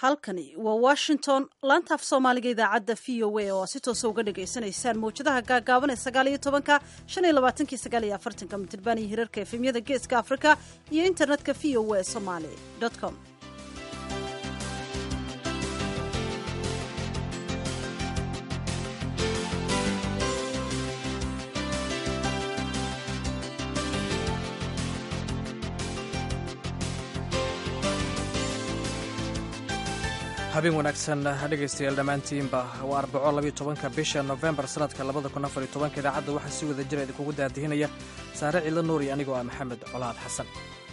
halkani waa washington laanta af soomaaliga idaacadda v o a oo si toosa uga dhagaysanaysaan mawjadaha gaagaaban ee sagaal iyo tobanka shan iyo labaatanki sagaal iyo afartanka mitirban iyo hirarka efemyada geeska afrika iyo internetka v o a somaly com habeen wanaagsan dhegaystayaal dhammaantiinba waa arbaco labiyo tobanka bisha nofembar sanadka labada kun afar iyo tobanka idaacadda waxaa si wada jira idinkugu daadihinaya saare ciidla nuur iyo anigoo ah maxamed colaad xasan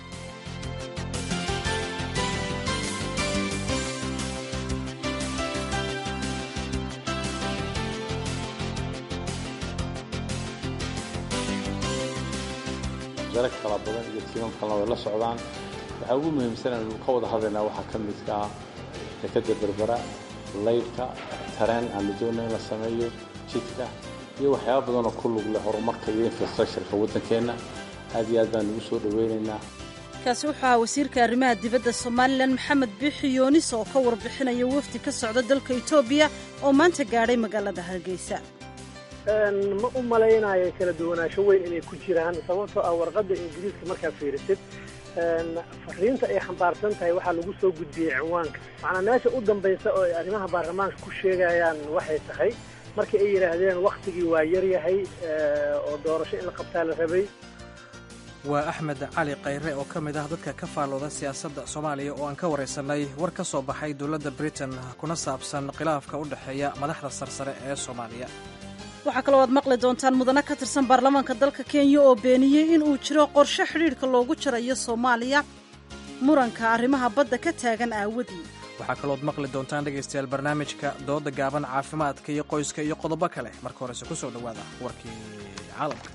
wasaare kala badan iyo tiimam kalena way la socdaan waxaa ugu muhiimsan aynu ka wada hadlaynaa waxaa ka midka ah dekada berbera laydhka tareen aanu doonay in la sameeyo jidka iyo waxyaaba badanoo ku lug leh horumarka iyo infrastructureka waddankeenna aad iyo aad baan ugu soo dhowaynaynaa kaasi waxaa wasiirka arrimaha dibadda somalilan maxamed biixi yoonis oo ka warbixinaya wafdi ka socda dalka etoobiya oo maanta gaadhay magaalada hargeysa ma u malaynayo kala duwanaansho weyn inay ku jiraan sababtoo ah warqadda ingiriiska markaa fiirisid fariinta ay xambaarsan tahay waxaa lagu soo gudbiyey cinwaanka macnaa meesha u dambaysa oo ay arrimaha baarlamaanka ku sheegayaan waxay tahay markii ay yidhaahdeen wakhtigii waa yaryahay oo doorasho in la qabtaa la rabay waa axmed cali khayre oo ka mid ah dadka ka faallooda siyaasadda soomaaliya oo aan ka waraysanay war ka soo baxay dowladda britain kuna saabsan khilaafka u dhexeeya madaxda sarsare ee soomaaliya waxaa kaloo aad maqli doontaan mudane ka tirsan baarlamaanka dalka kenya oo beeniyey in uu jiro qorshe xidhiidhka loogu jarayo soomaaliya muranka arrimaha badda ka taagan aawadii waxaa kalooad maqli doontaan dhegaystayaal barnaamijka dooda gaaban caafimaadka iyo qoyska iyo qodobo kale marka horese ku soo dhowaada warkii caalamka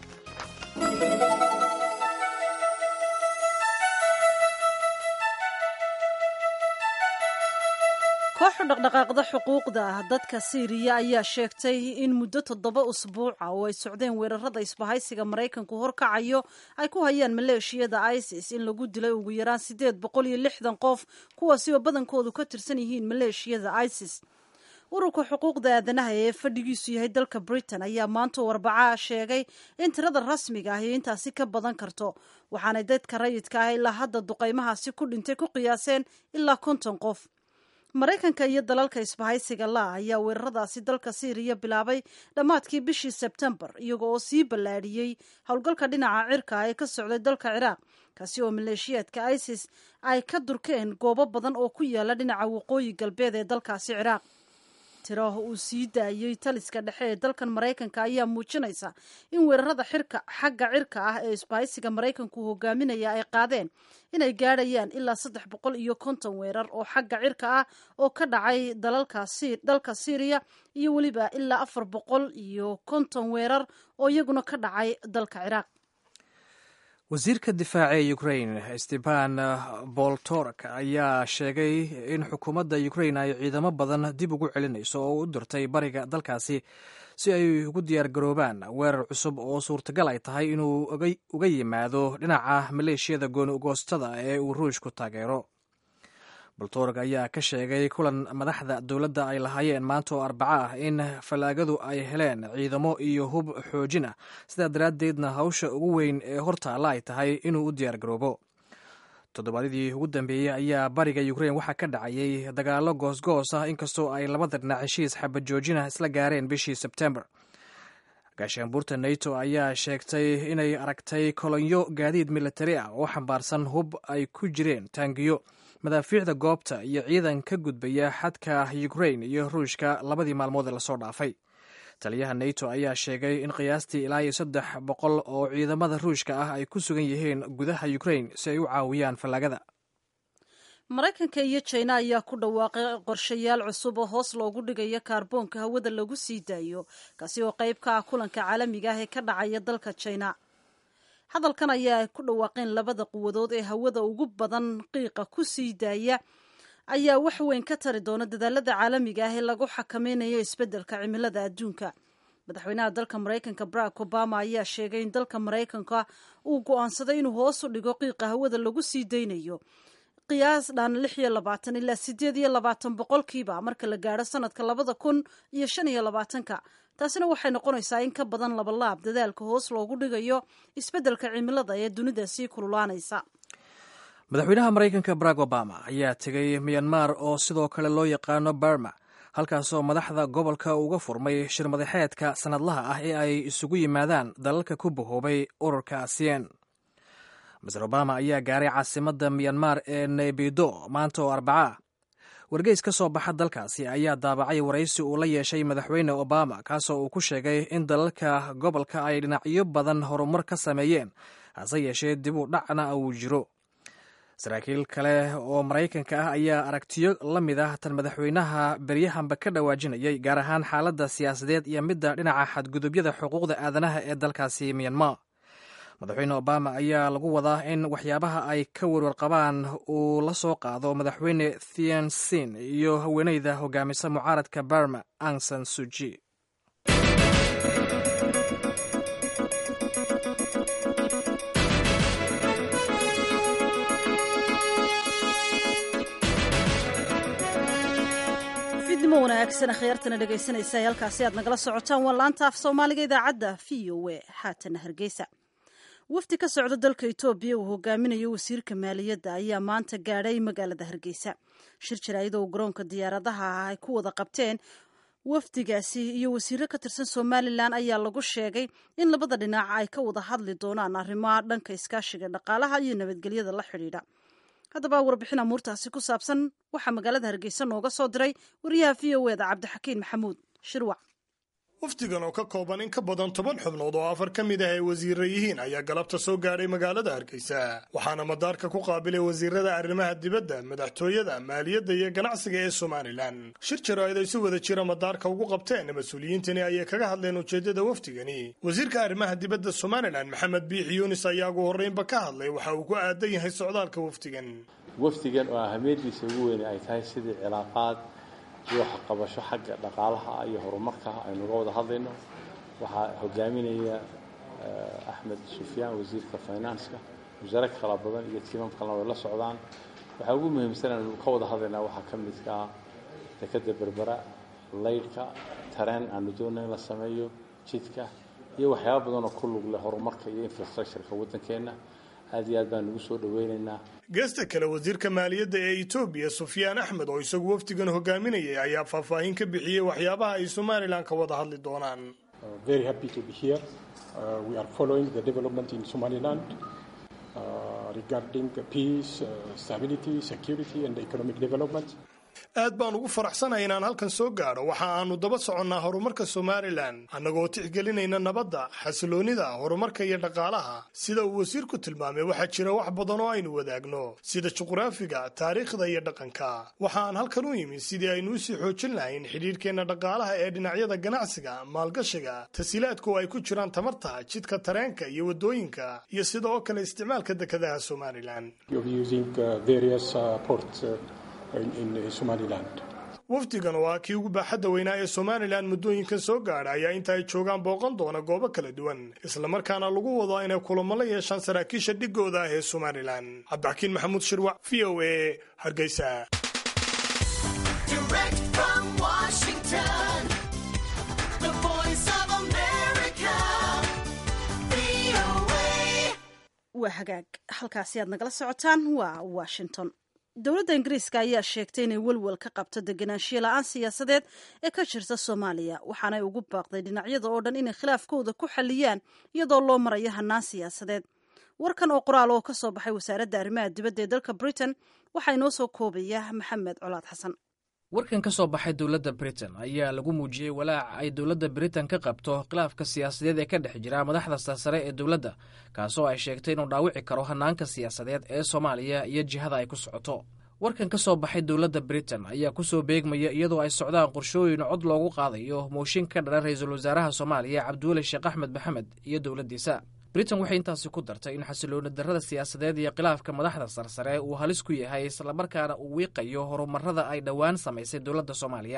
kooxu dhaqdhaqaaqda xuquuqda dadka siiriya ayaa sheegtay in muddo toddoba usbuuca oo ay socdeen weerarada isbahaysiga maraykanku horkacayo ay ku hayaan maleeshiyada isis in lagu dilay ugu yaraan siddeed boqol iyo lixdan qof kuwaasi oo badankoodu ka tirsan yihiin maleeshiyada isis ururka xuquuqda aadanaha ee fadhigiisu yahay dalka britain ayaa maanta arbacaa sheegay in tirada rasmiga ahi intaasi ka badan karto waxaanay dadka rayidka ah ilaa hadda duqaymahaasi ku dhintay ku qiyaaseen ilaa konton qof maraykanka iyo dalalka isbahaysiga la ayaa weeraradaasi dalka siiriya bilaabay dhammaadkii bishii sebtembar iyago oo sii ballaadhiyey howlgalka dhinaca cirka ee ka socday dalka ciraaq kaasi oo maleeshiyaadka isis ay ka durkeen goobo badan oo ku yaala dhinaca waqooyi galbeed ee dalkaasi ciraaq tiraah uu sii daayey taliska dhexe ee dalkan maraykanka ayaa muujinaysa in weerarada xirka xagga cirka ah ee isbahaysiga maraykanku hogaaminaya ay qaadeen inay gaadhayaan ilaa saddex boqol iyo konton weerar oo xagga cirka ah oo ka dhacay dalka syriya iyo weliba ilaa afar boqol iyo konton weerar oo iyaguna ka dhacay dalka ciraaq wasiirka difaaca ee ukrain steban boltork ayaa sheegay in xukuumadda ukrain ay ciidamo badan dib ugu celinayso oo u dirtay bariga dalkaasi si ay ugu diyaar garoobaan weerar cusub oo suurtagal ay tahay inuu uga yimaado dhinaca maleeshiyada goonigoostada ee uu ruushku taageero boltorg ayaa ka sheegay kulan madaxda dowladda ay lahaayeen maanta oo arbaco ah in fallaagadu ay heleen ciidamo iyo hub xoojin ah sidaa daraaddeedna hawsha ugu weyn ee hortaalla ay tahay inuu u diyaar garoobo toddobaadyadii ugu dambeeyey ayaa bariga ukrain waxaa ka dhacayay dagaallo goosgoos ah inkastoo ay labada dhinac heshiis xabajoojina isla gaareen bishii sebtembar gaashaanbuurta nato ayaa sheegtay inay aragtay kolonyo gaadiid militari ah oo xambaarsan hub ay ku jireen taangiyo madaafiicda goobta iyo ciidan ka gudbaya xadka ukrain iyo ruushka labadii maalmood ee lasoo dhaafay taliyaha nato ayaa sheegay in qiyaastii ilaa iyo saddex boqol oo ciidamada ruushka ah ay ku sugan yihiin gudaha ukrain si ay u caawiyaan fallaagada maraykanka iyo jina ayaa ku dhawaaqay qorshayaal cusub oo hoos loogu dhigayo kaarboonka hawada lagu sii daayo kaasi oo qayb ka ah kulanka caalamiga ah ee ka dhacaya dalka jina hadalkan ayaa ay ku dhawaaqeen labada quwadood ee hawada ugu badan qiiqa ku sii daaya ayaa wax weyn ka tari doona dadaalada caalamiga ah ee lagu xakameynayo isbeddelka cimilada adduunka madaxweynaha dalka maraykanka barack obama ayaa sheegay in dalka maraykanka uu go-aansaday inuu hoos u dhigo qiiqa hawada lagu sii daynayo qiyaas dhan lix iyo labaatan ilaa sideed iyo labaatan boqolkiiba marka la gaadho sanadka labada kun iyo shan iyo labaatanka taasina waxay noqonaysaa in ka badan labalaab dadaalka hoos loogu dhigayo isbeddelka cimilada ee dunida sii kululaanaysa madaxweynaha maraykanka barack obama ayaa tegey miyanmar oo sidoo kale loo yaqaano barma halkaasoo madaxda gobolka uga furmay shirmadaxeedka sannadlaha ah ee ay isugu yimaadaan dalalka ku bahoobay ururka asien maser obama ayaa gaaray caasimadda miyanmar ee naybido maanta oo arbaca wargeys ka soo baxa dalkaasi ayaa daabacay waraysi uu la yeeshay madaxweyne obama kaasoo uu ku sheegay in dalalka gobolka ay dhinacyo badan horumar ka sameeyeen hase yeeshee dib u dhacna uu jiro saraakiil kale oo maraykanka ah ayaa aragtiyo la mid ah tan madaxweynaha beryahanba ka dhawaajinayay gaar ahaan xaaladda siyaasadeed iyo midda dhinaca xadgudubyada xuquuqda aadanaha ee dalkaasi miyanmar madaxweyne obama ayaa lagu wadaa in waxyaabaha ay ka werwar qabaan uu la soo qaado madaxweyne thiensin iyo haweeneyda hogaamisa mucaaradka barma angsan suji fidnimo wanaagsan akhyaartana dhegaysanaysa ee halkaasi aad nagala socotaan waa laanta af soomaaliga idaacadda v o e haatana hargeysa wafdi ka socda dalka etoobiya uu hogaaminayo wasiirka maaliyadda ayaa maanta gaadhay magaalada hargeysa shir jaraayada uu garoonka diyaaradaha ah ay ku wada qabteen wafdigaasi iyo wasiiro ka tirsan somalilan ayaa lagu sheegay in labada dhinac ay ka wada hadli doonaan arrimaha dhanka iskaashiga dhaqaalaha iyo nabadgelyada la xidhiidha haddaba warbixin amuurtaasi ku saabsan waxaa magaalada hargeysa nooga soo diray wariyaha v o eda cabdixakiin maxamuud shirwac wafdigan oo ka kooban in ka badan toban xubnood oo afar ka mid ah ay wasiirra yihiin ayaa galabta soo gaadhay magaalada hargeysa waxaana madaarka ku qaabilay wasiirada arrimaha dibadda madaxtooyada maaliyadda iyo ganacsiga ee somalilan shir jaraa'id ay si wada jira madaarka ugu qabteen mas-uuliyiintani ayay kaga hadleen ujeeddada wafdigani wasiirka arrimaha dibadda somalilan maxamed biixi yuunis ayaa ugu horreynba ka hadlay waxa uu ku aadan yahay socdaalka wafdigan wafdigan oo ahamiyadiisa ugu weyne ay tahay sidii cilaaqaad iyo waxqabasho xagga dhaqaalaha iyo horumarka aynuga wada hadlayno waxaa hogaaminaya axmed sufyaan wasiirka finanska wasaare kala badan iyo tiimam kalena way la socdaan waxaa ugu muhiimsan aynu ka wada hadlaynaa waxaa ka midkaa dekadda berbera laydhka tareen aanu doonay in la sameeyo jidka iyo waxyaaba badan oo ku lug leh horumarka iyo infrastructureka waddankeenna aad iyo aad baan ugu soo dhaweynaynaa geesta kale wasiirka maaliyadda ee etoobiya sufyaan axmed oo isagu wafdigan hogaaminayay ayaa faahfaahin ka bixiyey waxyaabaha ay somalilan ka wada hadli doonaan very happy to be here. Uh, we are following the development in Somaliland uh, regarding peace, uh, stability, security, and economic development. aad baan ugu faraxsanahay inaan halkan soo gaadho waxa aanu daba soconnaa horumarka somalilan annagoo tixgelinayna nabadda xasiloonnida horumarka iyo dhaqaalaha sida uu wasiirku tilmaamay waxaa jira wax badan oo aynu wadaagno sida juqraafiga taariikhda iyo dhaqanka waxa aan halkan u yimi sidii aynu usii xoojin lahayn xidhiirhkeenna dhaqaalaha ee dhinacyada ganacsiga maalgashiga tasiilaadku ay ku jiraan tamarta jidka tareenka iyo waddooyinka iyo sida oo kale isticmaalka dekedaha somalilan You're using uh, various uh, ports uh, in, in Somaliland. wafdigan oo ah kii ugu baaxadda weynaa ee somalilan muddooyinkan soo gaadha ayaa inta ay joogaan booqan doona goobo kala duwan islamarkaana lagu wado inay kulamo la yeeshaan saraakiisha dhigooda ah ee somalilan cabdixakiin maxamuud shirwac v o a hargeysa Direct from Washington, the voice of America, VOA. waa hagaag halkaasi aad nagala socotaan waa washington dowladda ingiriiska ayaa sheegtay inay welwel ka qabto deganaanshiya la-aan siyaasadeed ee ka jirta soomaaliya waxaanay ugu baaqday dhinacyada oo dhan inay khilaafkooda ku xaliyaan iyadoo loo marayo hannaan siyaasadeed warkan oo qoraal oo ka soo baxay wasaaradda arrimaha dibadda ee dalka britain waxaa inoo soo koobaya maxamed colaad xasan warkan ka soo baxay dowladda britain ayaa lagu muujiyey walaac ay dowladda britain ka qabto khilaafka siyaasadeed ee ka dhex jira madaxda sarsare ee dowladda kaasoo ay sheegtay inuu dhaawici karo hannaanka siyaasadeed ee soomaaliya iyo jihada ay ku socoto warkan ka soo baxay dowladda britain ayaa ku soo beegmaya iyadoo ay socdaan qorshooyin cod loogu qaadayo mooshin ka dhalan ra-iisul wasaaraha soomaaliya cabdiweli sheekh axmed maxamed iyo dowladdiisa britain waxay intaasi ku dartay in xasilooni darrada siyaasadeed iyo khilaafka madaxda sarsare uu halis ku yahay islamarkaana uu wiiqayo horumarada ay dhowaan samaysay dowladda soomaaliya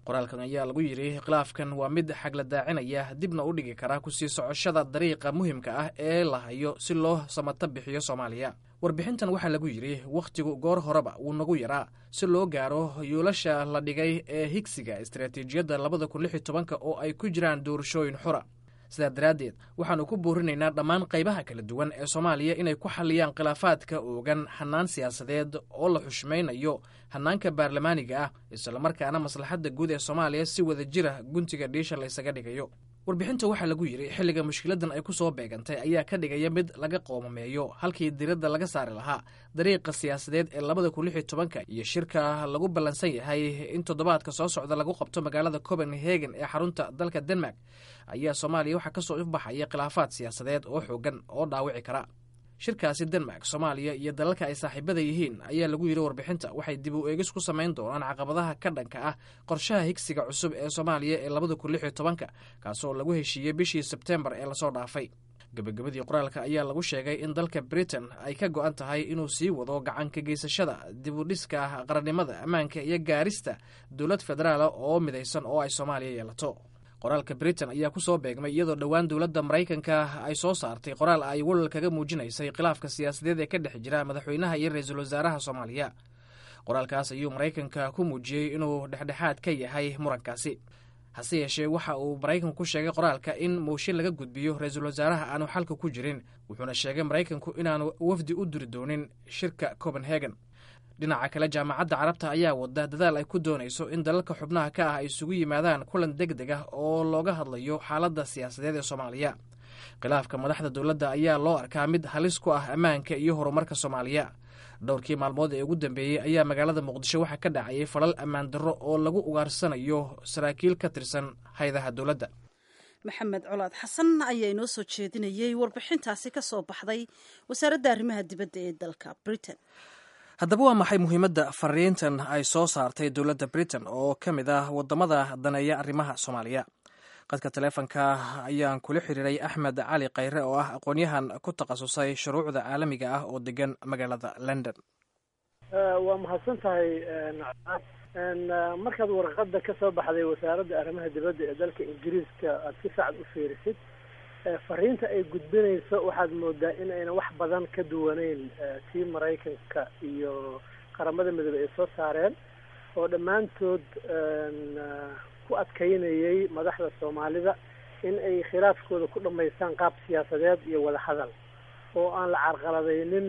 qoraalkan ayaa lagu yidhi khilaafkan waa mid xagla daacinaya dibna u dhigi kara kusii socoshada dariiqa muhimka ah ee la hayo si loo samato bixiyo soomaaliya warbixintan waxaa lagu yidhi wakhtigu goor horeba wuu nagu yaraa si loo gaaro yuulasha la dhigay ee higsiga istaraatiijiyadda labada kun lix iyo tobanka oo ay ku jiraan doorashooyin xura sidaa daraaddeed waxaannu ku boorinaynaa dhammaan qaybaha kala duwan ee soomaaliya inay ku xalliyaan khilaafaadka oogan hannaan siyaasadeed oo la xushmaynayo hannaanka baarlamaaniga ah islamarkaana maslaxadda guud ee soomaaliya si wada jira guntiga dhiisha laysaga dhigayo warbixinta waxaa lagu yidhi xilliga mushkiladan ay ku soo beegantay ayaa ka dhigaya mid laga qoomameeyo halkii diradda laga saari lahaa dariiqa siyaasadeed ee labada kun lix iyo tobanka iyo shirka lagu ballansan yahay in toddobaadka soo socda lagu qabto magaalada copenhagen ee xarunta dalka denmark ayaa soomaaliya waxaa kasoo ifbaxaya khilaafaad siyaasadeed oo xoogan oo dhaawici kara shirkaasi denmark soomaaliya iyo dalalka ay saaxiibada yihiin ayaa lagu yidhi warbixinta waxay dib u eegis ku samayn doonaan caqabadaha ka dhanka ah qorshaha higsiga cusub ee soomaaliya ee labada kun lix iyo tobanka kaasoo lagu heshiiyey bishii sebtembar ee lasoo dhaafay gebagabadii qoraalka ayaa lagu sheegay in dalka britain ay ka go-an tahay inuu sii wado gacanka geysashada dib u dhiska qarannimada ammaanka iyo gaarista dowlad federaala oo midaysan oo ay soomaaliya yeelato qoraalka britain ayaa ku soo beegmay iyadoo dhowaan dowladda maraykanka ay soo saartay qoraal ay walal kaga muujinaysay khilaafka siyaasadeed ee ka dhex jira madaxweynaha iyo ra-iisul wasaaraha soomaaliya qoraalkaas ayuu maraykanka ku muujiyey inuu dhexdhexaad ka yahay murankaasi hase yeeshee waxa uu maraykanku ku sheegay qoraalka in mooshin laga gudbiyo ra-iisul wasaaraha aanu xalka ku jirin wuxuuna sheegay maraykanku inaanu wafdi u diri doonin shirka copenhagen dhinaca kale jaamacadda carabta ayaa wada dadaal ay ku doonayso in dalalka xubnaha ka ah ay isugu yimaadaan kulan deg deg ah oo looga hadlayo xaaladda siyaasadeed ee soomaaliya khilaafka madaxda dowladda ayaa loo arkaa mid halis ku ah ammaanka iyo horumarka soomaaliya dhowrkii maalmood ee ugu dambeeyey ayaa magaalada muqdisho waxaa ka dhacayay falal ammaan darro oo lagu ugaarsanayo saraakiil ka tirsan haydaha dowladda maxamed colaad xasan ayaa inoo soo jeedinayey warbixintaasi ka soo baxday wasaaradda arrimaha dibadda ee dalka britain haddaba waa maxay muhiimadda fariintan ay soo saartay dowladda britain oo ka mid ah waddamada daneeya arrimaha soomaaliya qadka taleefonka ayaan kula xiriiray axmed cali khayre oo ah aqoon-yahan ku takhasusay shuruucda caalamiga ah oo degan magaalada london waa mahadsan tahay markaad warqadda ka soo baxday wasaaradda arrimaha dibadda ee dalka ingiriiska aada si sacad u fiirisid fariinta ay gudbinayso waxaad moodaa in ayna wax badan ka duwaneyn tii maraykanka iyo qaramada midoobey ay soo saareen oo dhammaantood ku adkaynayay madaxda soomaalida in ay khilaafkooda ku dhamaystaan qaab siyaasadeed iyo wada hadal oo aan la carqaladaynin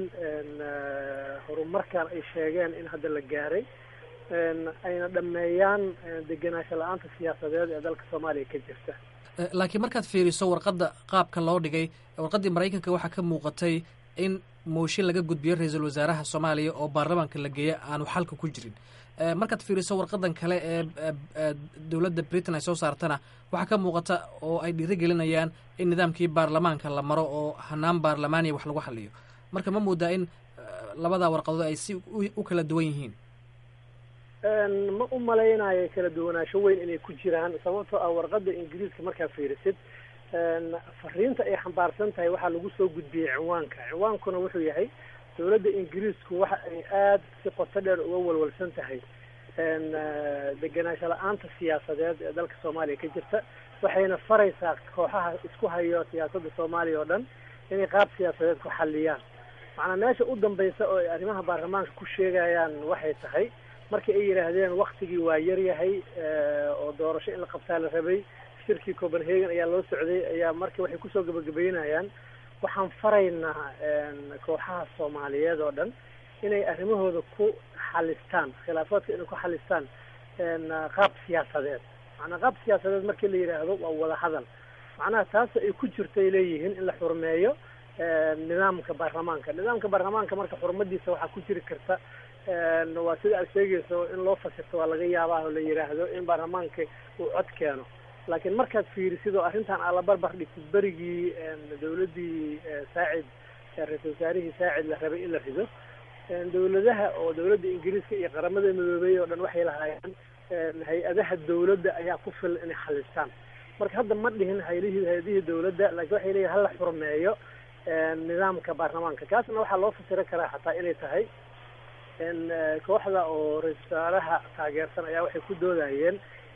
horumarkan ay sheegeen in hadda la gaaray ayna dhameeyaan degenaansho la-aanta siyaasadeed ee dalka soomaaliya ka jirta laakiin markaad fiiriso warqadda qaabka loo dhigay warqaddii maraykanka waxaa ka muuqatay in mooshin laga gudbiyo ra-iisul wasaaraha soomaaliya oo baarlamaanka la geeya aanu xalka ku jirin markaad fiiriso warqadan kale ee dowladda britain ay soo saartana waxaa ka muuqata oo ay dhiirigelinayaan in nidaamkii baarlamaanka la maro oo hanaan baarlamaaniya wax lagu xaliyo marka ma moodaa in labadaa warqadood ay si u kala duwan yihiin ma u malaynayo kala duwanaansho weyn inay ku jiraan sababtoo ah warqadda ingiriiska markaa fiirisid fariinta ay xambaarsan tahay waxaa lagu soo gudbiyey cinwaanka cinwaankuna wuxuu yahay dowladda ingiriisku waxa ay aada si qoto dheer uga walwalsan tahay degenaansho la-aanta siyaasadeed ee dalka soomaaliya ka jirta waxayna faraysaa kooxaha isku hayo siyaasadda soomaaliya oo dhan inay qaab siyaasadeed ku xaliyaan macnaa meesha u dambaysa oo ay arrimaha baarlamaanka ku sheegayaan waxay tahay markii ay yidhaahdeen waktigii waa yaryahay oo doorasho in la qabtaa la rabay shirkii copenhagen ayaa loo socday ayaa marka waxay kusoo gabagabeynayaan waxaan faraynaa kooxaha soomaaliyeed oo dhan inay arrimahooda ku xalistaan khilaafaadka inay ku xalistaan qaab siyaasadeed macnaa qaab siyaasadeed markii la yidhaahdo waa wada hadal macnaha taas ay ku jirtay leeyihiin in la xurmeeyo nidaamka baarlamaanka nidaamka baarlamaanka marka xurmadiisa waxaa ku jiri karta waa sida aad sheegayso in loo fasirto waa laga yaabaa oo la yidhaahdo in baarlamaanka uu cod keeno laakiin markaad fiirisid oo arrintan aad la barbar dhigtid berigii dawladdii saacid ra-isul wasaarihii saacid la rabay in la rido dawladaha oo dawladda ingiriiska iyo qaramada midoobey oo dhan waxay lahaayeen hay-adaha dawladda ayaa ku filan inay xalistaan marka hadda ma dhihin haylihii hay-adihii dawladda laakiin waxay leeyihin hala xurmeeyo nidaamka baarlamaanka kaasna waxaa loo fasiri karaa xataa inay tahay kooxda oo ra-isul wasaaraha taageersan ayaa waxay ku doodayeen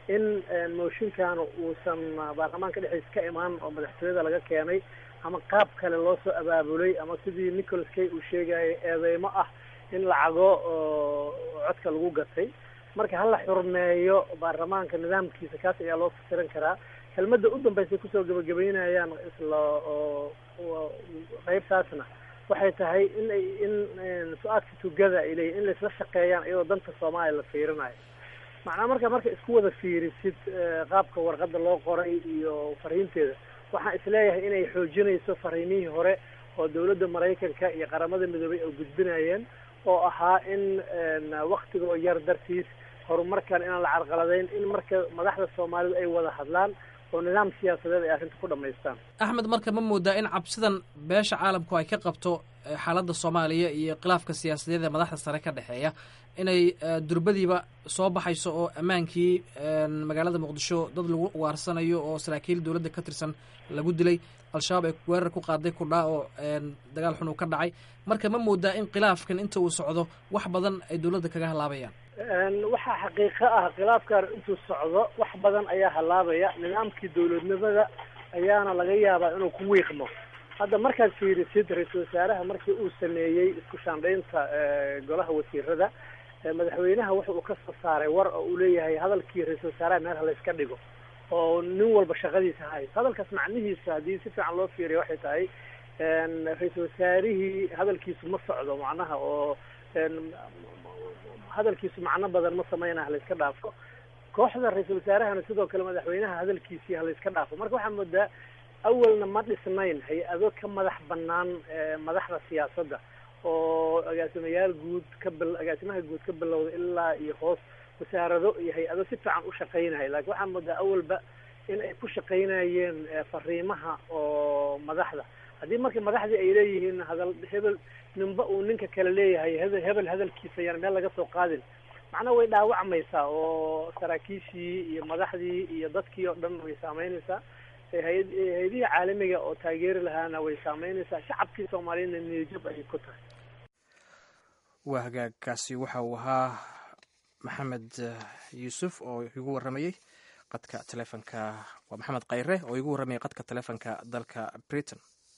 in mooshinkan uusan baarlamaanka dhexdiisa ka imaan oo madaxtooyada laga keenay ama qaab kale loo soo abaabulay ama sidii nicholas kay uu sheegayay eedeymo ah in lacago oo codka lagu gatay marka hala xurmeeyo baarlamaanka nidaamkiisa kaas ayaa loo fasiran karaa kelmadda u dambeysay kusoo gabagabeynayaan isla oo qeybtaasna waxay tahay in ay in su-aadka tugada ay leeyihin in laisla shaqeeyaan iyadoo danta soomaaliya la fiirinayo macnaa marka marka isku wada fiirisid qaabka warqadda loo qoray iyo fariinteeda waxaan isleeyahay inay xoojinayso fariimihii hore oo dawladda maraykanka iyo qaramada midoobay oo gudbinayeen oo ahaa in waktigoo yar dartiis horumarkan inaan la carqaladayn in marka madaxda soomaalidu ay wada hadlaan oo nidaam siyaasadeed ay arrinta ku dhamaystaan axmed marka ma moodaa in cabsidan beesha caalamku ay ka qabto xaaladda soomaaliya iyo khilaafka siyaasadeed ee madaxda sare ka dhexeeya inay durbadiiba soo baxayso oo ammaankii magaalada muqdisho dad lagu waarsanayo oo saraakiil dowladda ka tirsan lagu dilay al-shabaab ay weerar ku qaaday kudhaa oo dagaal xun uu ka dhacay marka ma moodaa in khilaafkan inta uu socdo wax badan ay dowladda kaga halaabayaan waxaa xaqiiqo ah khilaafkan intuu socdo wax badan ayaa halaabaya nidaamkii dowladnimada ayaana laga yaabaa inuu ku wiiqmo hadda markaad fiirisid ra-iisul wasaaraha markii uu sameeyey isku shaandhaynta golaha wasiirada madaxweynaha wuxa uu ka soo saaray war oo uu leeyahay hadalkii ra-isul wasaaraha meel halayska dhigo oo nin walba shaqadiisa hayso hadalkaas macnihiisa haddii si fiican loo fiiriyo waxay tahay ra-iisul wasaarihii hadalkiisu ma socdo macnaha oo hadalkiisu macno badan ma sameynaya halayska dhaafo kooxda ra-iisul wasaarahana sidoo kale madaxweynaha hadalkiisii halayska dhaafo marka waxaa moodaa awalna ma dhisnayn hay-ado ka madax banaan madaxda siyaasadda oo agaasimayaal guud ka bil agaasimaha guud ka bilowda ilaa iyo hoos wasaarado iyo hay-ado si fiican u shaqaynaya lakin waxaa moodaa awalba in ay ku shaqaynayeen fariimaha oo madaxda haddii marka madaxdii ay leeyihiin hadal hebel ninba uu ninka kale leeyahay hebel hebel hadalkiisa yaan meel laga soo qaadin macnaha way dhaawacmaysaa oo saraakiishii iyo madaxdii iyo dadkii oo dhan way saameynaysaa hay- hay-adihii caalamiga oo taageeri lahaana way saameynaysaa shacabkii soomaaliyadna niyajab ayay ku tahay waa hagaagkaasi waxa uu ahaa maxamed yuusuf oo igu waramayey qadka telefonka waa maxamed khayre oo igu waramayay qadka telefonka dalka britain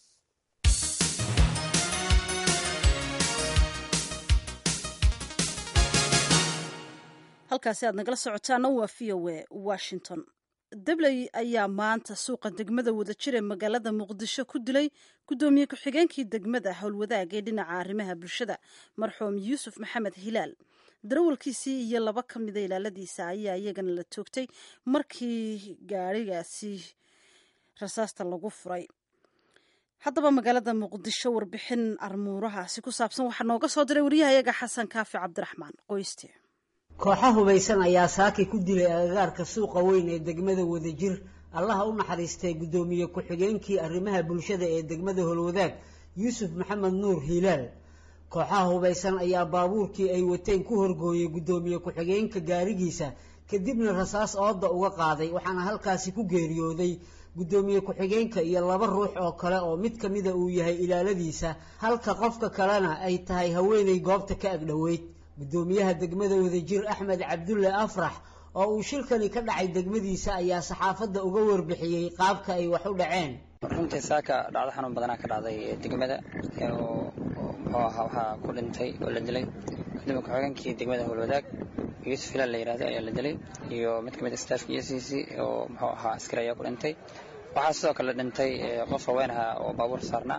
halkaasi aad nagala socotaana waa v o a washington dabley ayaa maanta suuqa degmada wadajir ee magaalada muqdisho ku dilay guddoomiye ku-xigeenkii degmada howlwadaag ee dhinaca arrimaha bulshada marxuum yuusuf maxamed hilaal darawalkiisii iyo laba ka mida ilaaladiisa ayaa iyagana la toogtay markii gaarigaasi rasaasta lagu furay haddaba magaalada muqdisho warbixin armuurahaasi ku saabsan waxaa nooga soo diray waryahayaga xasan kaafi cabdiraxmaan qoyste kooxa hubaysan ayaa saaki ku dilay agagaarka suuqa weyn ee degmada wadajir allaha u naxariistay guddoomiye ku-xigeenkii arrimaha bulshada ee degmada holwadaag yuusuf maxamed nuur hilaal kooxaha hubaysan ayaa baabuurkii ay wateen ku horgooyey guddoomiye ku-xigeenka gaarigiisa kadibna rasaas ooda uga qaaday waxaana halkaasi ku geeriyooday guddoomiye ku-xigeenka iyo laba ruux oo kale oo mid ka mida uu yahay ilaaladiisa halka qofka kalena ay tahay haweenay goobta ka agdhoweyd guddoomiyaha degmada wadajir axmed cabdulle afrax oo uu shilkani ka dhacay degmadiisa ayaa saxaafadda uga warbixiyey qaabka ay wax u dhaceen runtii saaka dhacdo xanuun badanaa ka dhacday degmada oo muxuu ahaa waxaa ku dhintay oo la dilay gudoomiye ku-xigeenkii degmada howlwadaag yuusuf hilaal la yihahdo ayaa la dilay iyo mid ka mid a staafka e c c oo muxuu ahaa askari ayaa ku dhintay waxaa sidoo kale dhintay qof haween aha oo baabuur saarnaa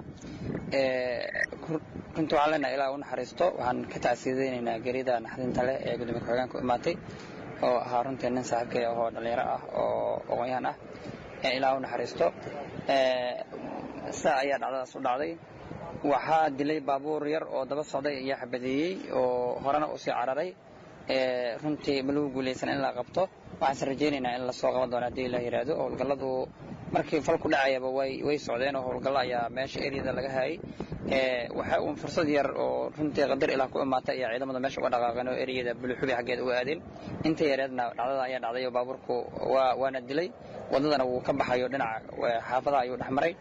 runtii waxaan leenahay ilaa u naxariisto waxaan ka tacsiideynaynaa geerida naxdinta leh ee gudoomiye ku-xigeenka u imaatay oo ahaa runtii nin saaxiibkay ahoo dhallinyaro ah oo aqoon-yahan ah ilaa u naxariisto saa ayaa dhacdadaas u dhacday waxaa dilay baabuur yar oo daba socday ayaa xabadeeyey oo horena usii cararay runtii ma lagu guulaysan in la qabto waxaanse rajaynaynaa in lasoo qaban doono haddii la yidhaahdo howlgalladu markii fal ku dhacayaba way way socdeen oo howlgallo ayaa meesha eryada laga hayay waxa uun fursad yar oo runtii qadar ilaah ku imaatay ayaa ciidamada meesha uga dhaqaaqeen oo eryada buluxubi xaggeeda uga aadeen inta yareedna dhacdada ayaa dhacday oo baabuurku waa waana dilay waddadana wuu ka baxayo dhinaca xaafadaha ayuu dhex maray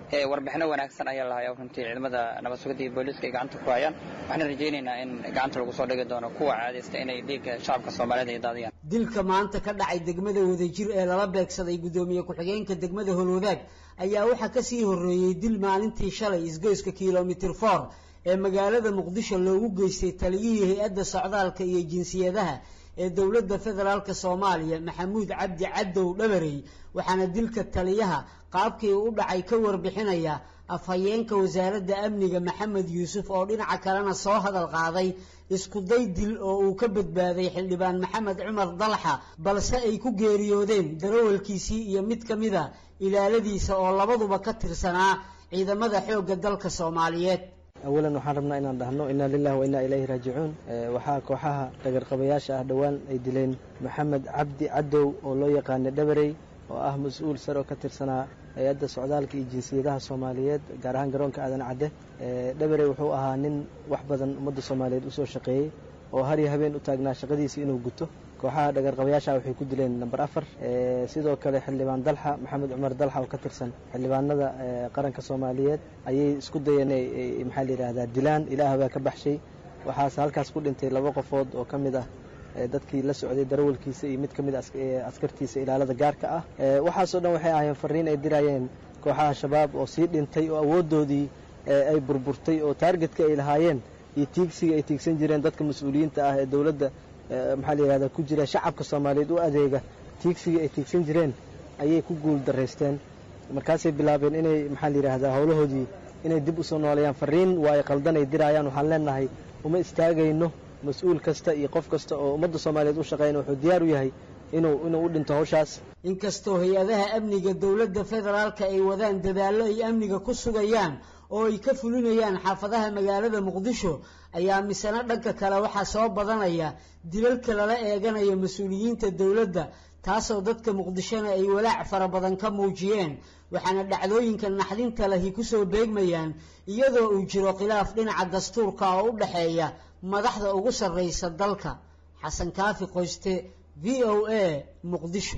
ee warbixino wanaagsan ayaa lahaya runtii ciidamada nabad sugidda iyo booliiska ay gacanta ku hayaan waxaan rajaynaynaa in gacanta lagu soo dhigi doono kuwa caadaysta inay dhiigga shacabka soomaaliyeed ay daadiyaan dilka maanta ka dhacay degmada wadajir ee lala beegsaday guddoomiye ku-xigeenka degmada holwadaag ayaa waxaa ka sii horreeyey dil maalintii shalay isgoyska kilomitir for ee magaalada muqdisho loogu geystay taliyihii hay-adda socdaalka iyo jinsiyadaha ee dowladda federaalka soomaaliya maxamuud cabdi cadow dhabarey waxaana dilka taliyaha qaabkii u dhacay ka warbixinaya afhayeenka wasaaradda amniga maxamed yuusuf oo dhinaca kalena soo hadal qaaday iskuday dil oo uu ka badbaaday xildhibaan maxamed cumar dalxa balse ay ku geeriyoodeen darawalkiisii iyo mid ka mid a ilaaladiisa oo labaduba ka tirsanaa ciidamada xoogga dalka soomaaliyeed awalan waxaan rabnaa inaan dhahno inaa lilahi wa innaa ilayhi raajicuun waxaa kooxaha dhagarqabayaasha ah dhowaan ay dileen maxamed cabdi cadow oo loo yaqaana dhabarey oo ah mas-uul sare oo ka tirsanaa hay-adda socdaalka iyo jinsiyadaha soomaaliyeed gaar ahaan garoonka aadan cadde dhabarey wuxuu ahaa nin wax badan ummadda soomaaliyeed usoo shaqeeyey oo har iyo habeen u taagnaa shaqadiisa inuu guto kooxaha dhagarqabayaasha waxay ku dileen number afar sidoo kale xildhibaan dalxa maxamed cumar dalxa oo ka tirsan xildhibaanada qaranka soomaaliyeed ayay isku dayeen maxaa la yidhaahdaa dilaan ilaah baa ka baxshay waxaase halkaas ku dhintay laba qofood oo ka mid ah dadkii la socday darawalkiisa iyo mid ka mid askartiisa ilaalada gaarka ah waxaasoo dhan waxay ahaayeen fariin ay dirayeen kooxaha shabaab oo sii dhintay oo awooddoodii ay burburtay oo taargetka ay lahaayeen iyo tiigsiga ay tiigsan jireen dadka mas-uuliyiinta ah ee dowladda maxaa la yidhahdaa ku jira shacabka soomaaliyeed u adeega tiigsigii ay tiigsan jireen ayay ku guul daraysteen markaasay bilaabeen inay maxaa la yidhaahdaa howlahoodii inay dib usoo nooleeyaan fariin waayo qaldan ay diraayaan waxaan leenahay uma istaagayno mas-uul kasta iyo qof kasta oo ummadda soomaaliyeed u shaqeyna wuxuu diyaar u yahay inuu inuu u dhinto hawshaas inkastoo hay-adaha amniga dowladda federaalka ay wadaan dadaallo ay amniga ku sugayaan oo ay ka fulinayaan xaafadaha magaalada muqdisho ayaa misena dhanka kale waxaa soo badanaya dilalka lala eeganayo mas-uuliyiinta dowladda taasoo dadka muqdishona ay walaac fara badan ka muujiyeen waxaana dhacdooyinka naxdinta lahi kusoo beegmayaan iyadoo uu jiro khilaaf dhinaca dastuurka oo u dhexeeya madaxda ugu sarraysa dalka xasan kaafi qoyste v o a muqdisho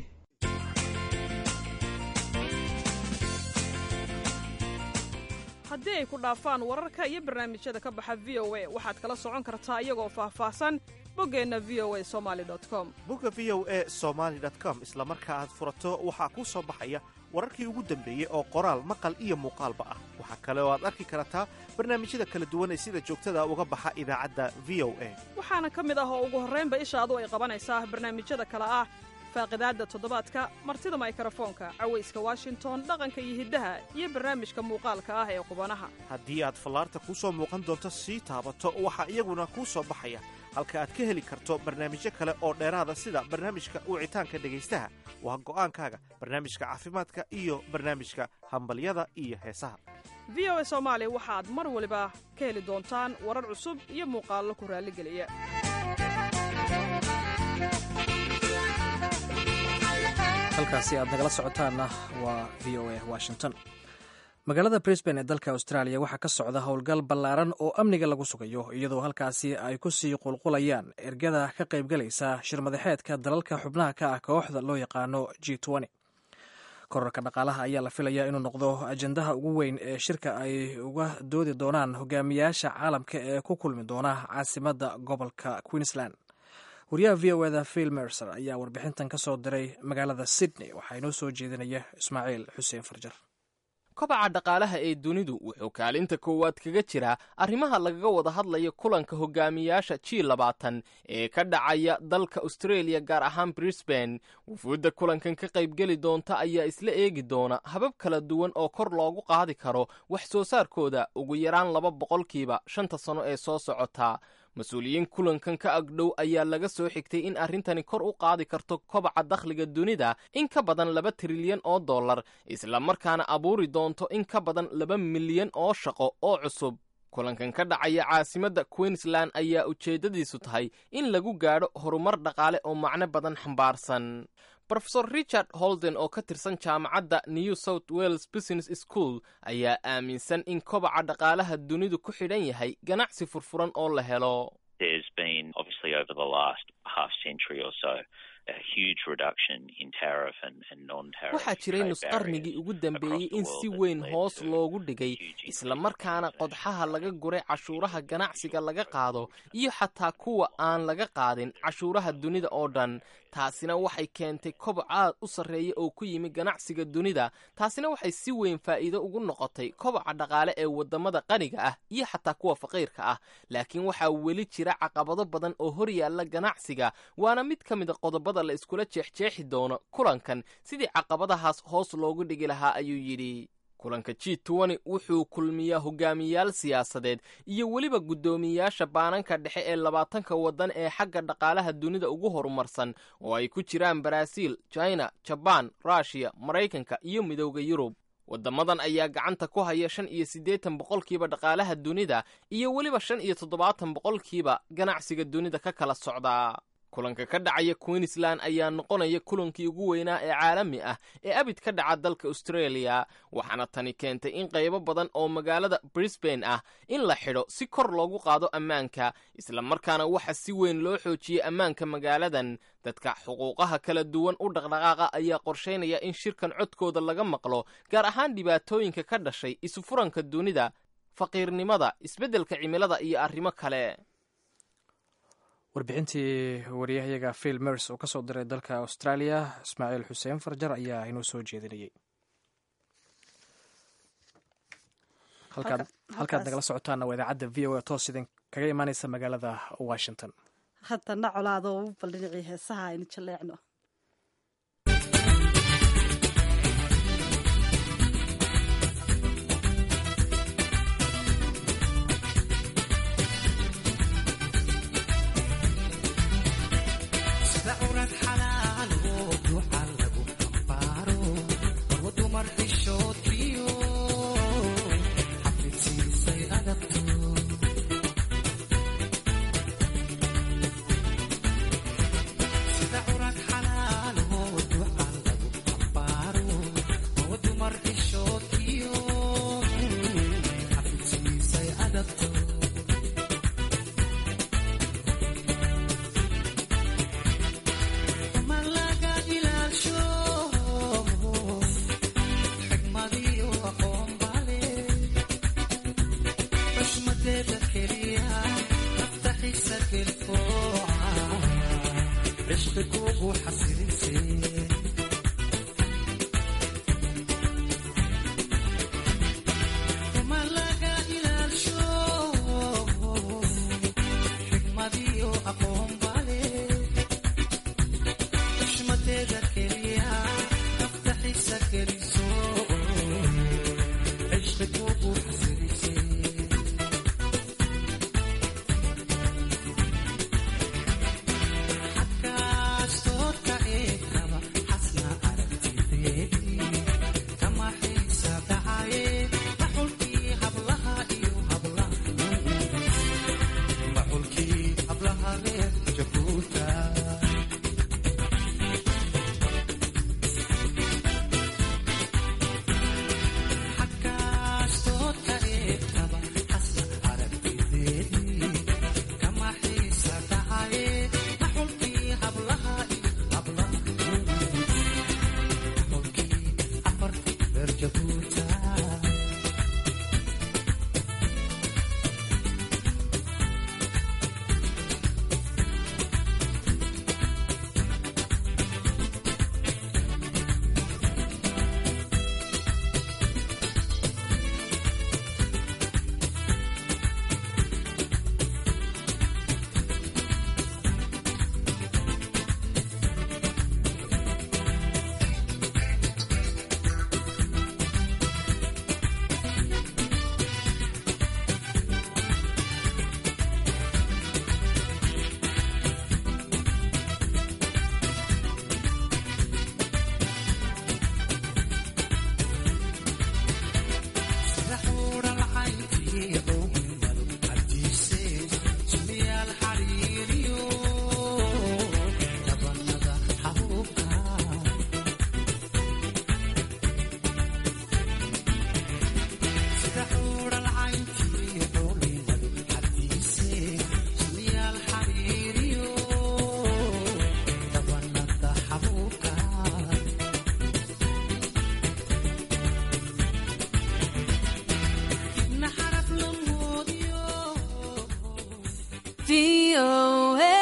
haddii ay ku dhaafaan wararka iyo barnaamijyada ka baxa v o a waxaad kala socon kartaa iyagoo faahfaahsan boggeenna v o a somali com bogga v o a somaali com isla marka aad furato waxaa kuu soo baxaya wararkii ugu dambeeyey oo qoraal maqal iyo muuqaalba ah waxaa kale oo aad arki kartaa barnaamijyada kala duwan ee sida joogtada uga baxa idaacadda v o a waxaana ka mid ah oo ugu horraynba ishaadu ay qabanaysaa barnaamijyada kale ah faaqidaadda toddobaadka martida maykarafoonka cawayska washington dhaqanka iyo hiddaha iyo barnaamijka muuqaalka ah ee qubanaha haddii aad fallaarta kuu soo muuqan doonto sii taabato waxaa iyaguna kuu soo baxaya halka aad ka heli karto barnaamijyo kale oo dheeraada sida barnaamijka wicitaanka dhegaystaha waa go'aankaaga barnaamijka caafimaadka iyo barnaamijka hambalyada iyo heesaha v o a soomaali waxaad mar waliba ka heli doontaan warar cusub iyo muuqaallo ku raalligeliya halkaasi aad nagala socotaanna waa v o a washington magaalada brisbane ee dalka australia waxaa ka socda howlgal ballaaran oo amniga lagu sugayo iyadoo halkaasi ay ku sii qulqulayaan ergada ka qaybgalaysa shirmadaxeedka dalalka xubnaha ka ah kooxda loo yaqaano g korarka dhaqaalaha ayaa la filayaa inuu noqdo ajendaha ugu weyn ee shirka ay uga doodi doonaan hogaamiyaasha caalamka ee ku kulmi doona caasimadda gobolka queensland wariyaha v o eda phil mercer ayaa warbixintan ka soo diray magaalada sydney waxaa inoo soo jeedinaya ismaaciil xuseen farjar kobaca dhaqaalaha ee dunidu wuxuu kaalinta koowaad kaga jiraa arrimaha lagaga wada hadlaya kulanka hogaamiyaasha g labaatan ee ka dhacaya dalka australia gaar ahaan brisbane wufuudda kulankan ka qaybgeli doonta ayaa isla eegi doona habab kala duwan oo kor loogu qaadi karo wax soo saarkooda ugu yaraan laba boqolkiiba shanta sano ee soo socota mas-uuliyiin kulankan ka agdhow ayaa laga soo xigtay in arrintani kor u qaadi karto kobaca dakhliga dunida in ka badan laba trilyan oo dollar isla markaana abuuri doonto in ka badan laba milyan oo shaqo oo cusub kulankan ka dhacaya caasimadda queensland ayaa ujeeddadiisu tahay in lagu gaadho horumar dhaqaale oo macno badan xambaarsan rofesor richard holden oo ka tirsan jaamacadda new south wales business school ayaa aaminsan in kobaca dhaqaalaha dunidu ku xidhan yahay ganacsi furfuran oo la helo a huge reduction in tariff and, and non-tariff waxaa jiray trade nusqarnigii ugu dambeeyey in si weyn hoos loogu dhigay islamarkaana qodxaha laga guray cashuuraha ganacsiga laga qaado iyo xataa kuwa aan laga qaadin cashuuraha dunida oo dhan taasina waxay keentay koboc aad u sarreeya oo ku yimi ganacsiga dunida taasina waxay si weyn faa'iido ugu noqotay koboca dhaqaale ee waddamada qaniga ah iyo xataa kuwa faqiirka ah laakiin waxaa weli jira caqabado badan oo hor yaalla ganacsiga waana mid ka mida qodobada la iskula jeexjeexi doono kulankan sidii caqabadahaas hoos loogu dhigi lahaa ayuu yidhi kulanka g tn wuxuu kulmiyaa hogaamiyayaal siyaasadeed iyo weliba guddoomiyeyaasha baananka dhexe ee labaatanka waddan ee xagga dhaqaalaha dunida ugu horumarsan oo ay ku jiraan baraaziil china jabaan ruushiya maraykanka iyo midowda yurub waddamadan ayaa gacanta ku haya shan iyo siddeetan boqolkiiba dhaqaalaha dunida iyo weliba shan iyo toddobaatan boqolkiiba ganacsiga dunida ka kala socdaa kulanka ka dhacaya queensland ayaa noqonaya kulankii ugu weynaa ee caalami ah ee abid ka dhaca dalka australia waxaana tani keentay in qaybo badan oo magaalada brisbane ah in la xidho si kor loogu qaado ammaanka islamarkaana waxa si weyn loo xoojiyey ammaanka magaaladan dadka xuquuqaha kala duwan u dhaqdhaqaaqa ayaa qorshaynaya in shirkan codkooda laga maqlo gaar ahaan dhibaatooyinka ka dhashay isufuranka dunida faqiirnimada isbeddelka cimilada iyo arrimo kale warbixintii wariyahayaga phil mers oo ka soo diray dalka australia ismaaciil xuseen farjar ayaa inoo soo jeedinayay halkaad nagala socotaana waa idaacadda v o a toos idin kaga imaaneysa magaalada washington haddana colaado u bal dhinacii heesaha aynu jaleecno Xaggaas toodka ee VOA.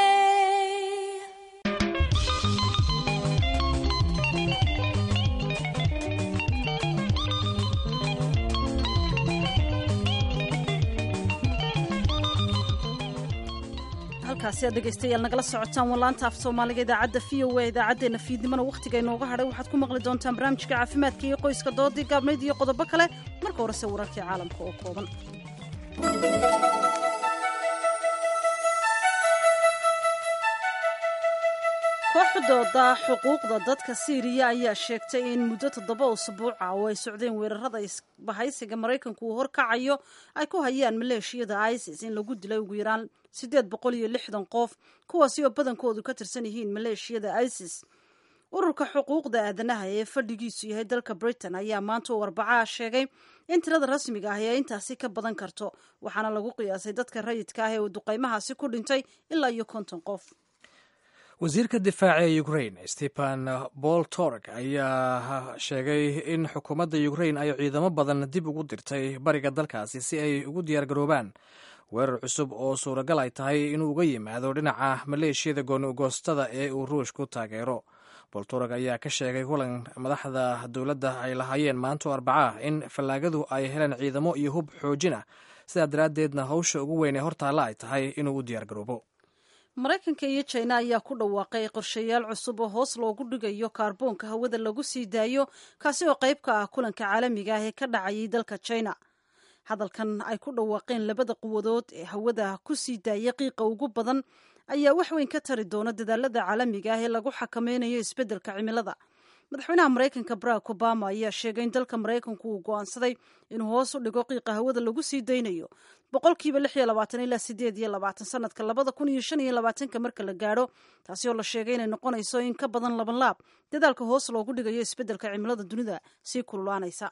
halkaasi aad dhegaystayaal nagala socotaan walaanta af soomaaliga idaacadda v o a idaacaddeenna fiidnimana wakhtiga inooga hadhay waxaad ku maqli doontaan barnaamijka caafimaadka iyo qoyska doodii gaabnayd iyo qodobo kale marka horese wararkii caalamka oo kooban kooxdooda xuquuqda dadka siiriya ayaa sheegtay in muddo toddoba usbuuca oo ay socdeen weerarada isbahaysiga maraykanku uu horkacayo ay ku hayaan maleeshiyada isis in lagu dilay ugu yaraan siddeed boqol iyo lixdan qof kuwaasi oo badankoodu ka tirsan yihiin maleeshiyada isis ururka xuquuqda aadanaha ee fadhigiisu yahay dalka britain ayaa maanta u arbacaha sheegay in tirada rasmiga ahi ay intaasi ka badan karto waxaana lagu qiyaasay dadka rayidka ah ee uu duqaymahaasi ku dhintay ilaa iyo konton qof wasiirka difaaca ee ukrain stephen boltorg ayaa sheegay in xukuumadda ukrain ay ciidamo badan dib ugu dirtay bariga dalkaasi si ay ugu diyaargaroobaan weerar cusub oo suuragal ay tahay inuu uga yimaado dhinaca maleeshiyada gooni-ugoostada ee uu ruushku taageero boltorg ayaa ka sheegay kulan madaxda dowladda ay lahaayeen maanto arbacaah in fallaagadu ay heleen ciidamo iyo hub xoojin ah sidaa daraaddeedna hawsha ugu weyn ee hortaalla ay tahay inuu u diyaargaroobo maraykanka iyo jina ayaa ku dhawaaqay qorshayaal cusub oo hoos loogu dhigayo kaarboonka hawada lagu sii daayo kaasi oo qayb ka ah kulanka caalamiga ah ee ka dhacayay dalka jina hadalkan ay ku dhawaaqeen labada quwadood ee hawada ku sii daaya qiiqa ugu badan ayaa wax weyn ka tari doona dadaalada caalamiga ah ee lagu xakameynayo isbeddelka cimilada madaxweynaha maraykanka barack obama ayaa sheegay in dalka maraykanku uu go'aansaday inuu hoos u dhigo qiiqa hawada lagu sii daynayo boqolkiiba lix iyo labaatan ilaa sideed iyo labaatan sanadka labada kun iyo shan iyo labaatanka marka la gaadho taasi oo la sheegay inay noqonayso in ka badan laban laab dadaalka hoos loogu dhigayo isbeddelka cimilada dunida sii kululaanaysa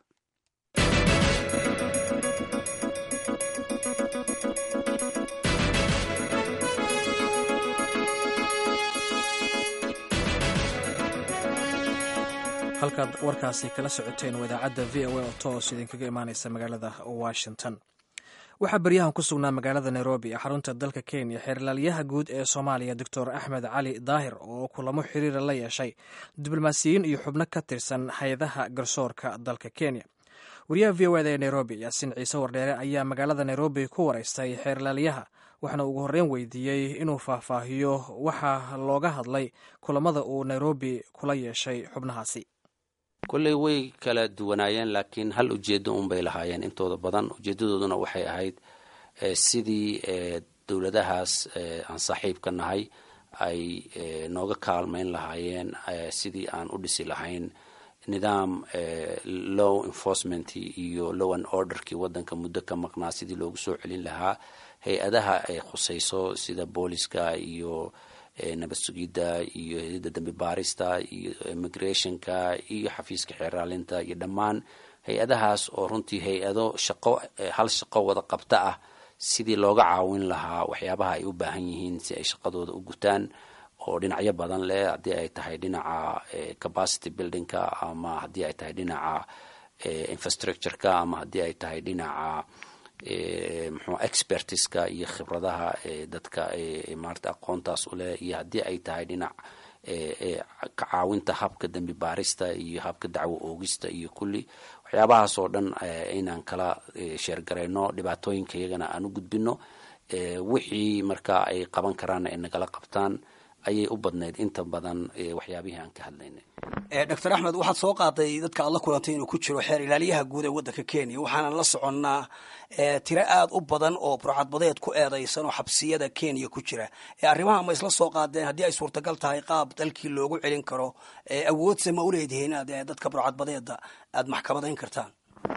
halkaad warkaasi kala socoteen waa idaacadda v o a oo toos idinkaga imaaneysa magaalada washington waxaa beryahan ku sugnaa magaalada nairobi ee xarunta dalka kenya xeerlaalyaha guud ee soomaaliya doctor axmed cali daahir oo kulamo xiriira la yeeshay diblomaasiyiin iyo xubno ka tirsan hay-adaha garsoorka dalka kenya wariyaha v o eda ee nairobi yaasiin ciise wardheere ayaa magaalada nairobi ku wareystay xeerlaalyaha waxaana ugu horreyn weydiiyey inuu faahfaahiyo waxa looga hadlay kulamada uu nairobi kula yeeshay xubnahaasi kolley way kala duwanaayeen laakiin hal ujeedo unbay lahaayeen intooda badan ujeedadooduna waxay ahayd sidii dowladahaas aan saaxiibka nahay ay nooga kaalmayn lahaayeen sidii aan u dhisi lahayn nidaam law enforcement iyo low and orderkii wadanka muddo ka maqnaa sidii loogu soo celin lahaa hay-adaha ay khusayso sida booliska iyo nabad sugidda iyo hay-adda dambi baarista iyo immigrationka iyo xafiiska xeeraalinta iyo dhammaan hay-adahaas oo runtii hay-ado shaqo hal shaqo wada qabta ah sidii looga caawin lahaa waxyaabaha ay u baahan yihiin si ay shaqadooda u gutaan oo dhinacyo badan leh haddii ay tahay dhinaca capacity buildingka ama haddii ay tahay dhinaca infrastructureka ama haddii ay tahay dhinaca mxuu expertiska iyo khibradaha dadka maarata aqoontaas u leh iyo haddii ay tahay dhinac ka caawinta habka dembi baarista iyo habka dacwo oogista iyo kulli waxyaabahaas oo dhan inaan kala sheergarayno dhibaatooyinka iyagana aan u gudbino wixii marka ay qaban karaanna ay nagala qabtaan ayay u badnayd inta badan waxyaabihii aan ka hadlaynay doctor axmed waxaad soo qaaday dadka aad la kulantay inuu ku jiro xeer ilaaliyaha guud ee waddanka kenya waxaanan la soconnaa tiro aada u badan oo burcadbadeed ku eedaysan oo xabsiyada kenya ku jira arrimaha ma isla soo qaadeen haddii ay suurtagal tahay qaab dalkii loogu celin karo awoodse ma uleedihiin inaad dadka burcadbadeeda aada maxkamadayn kartaan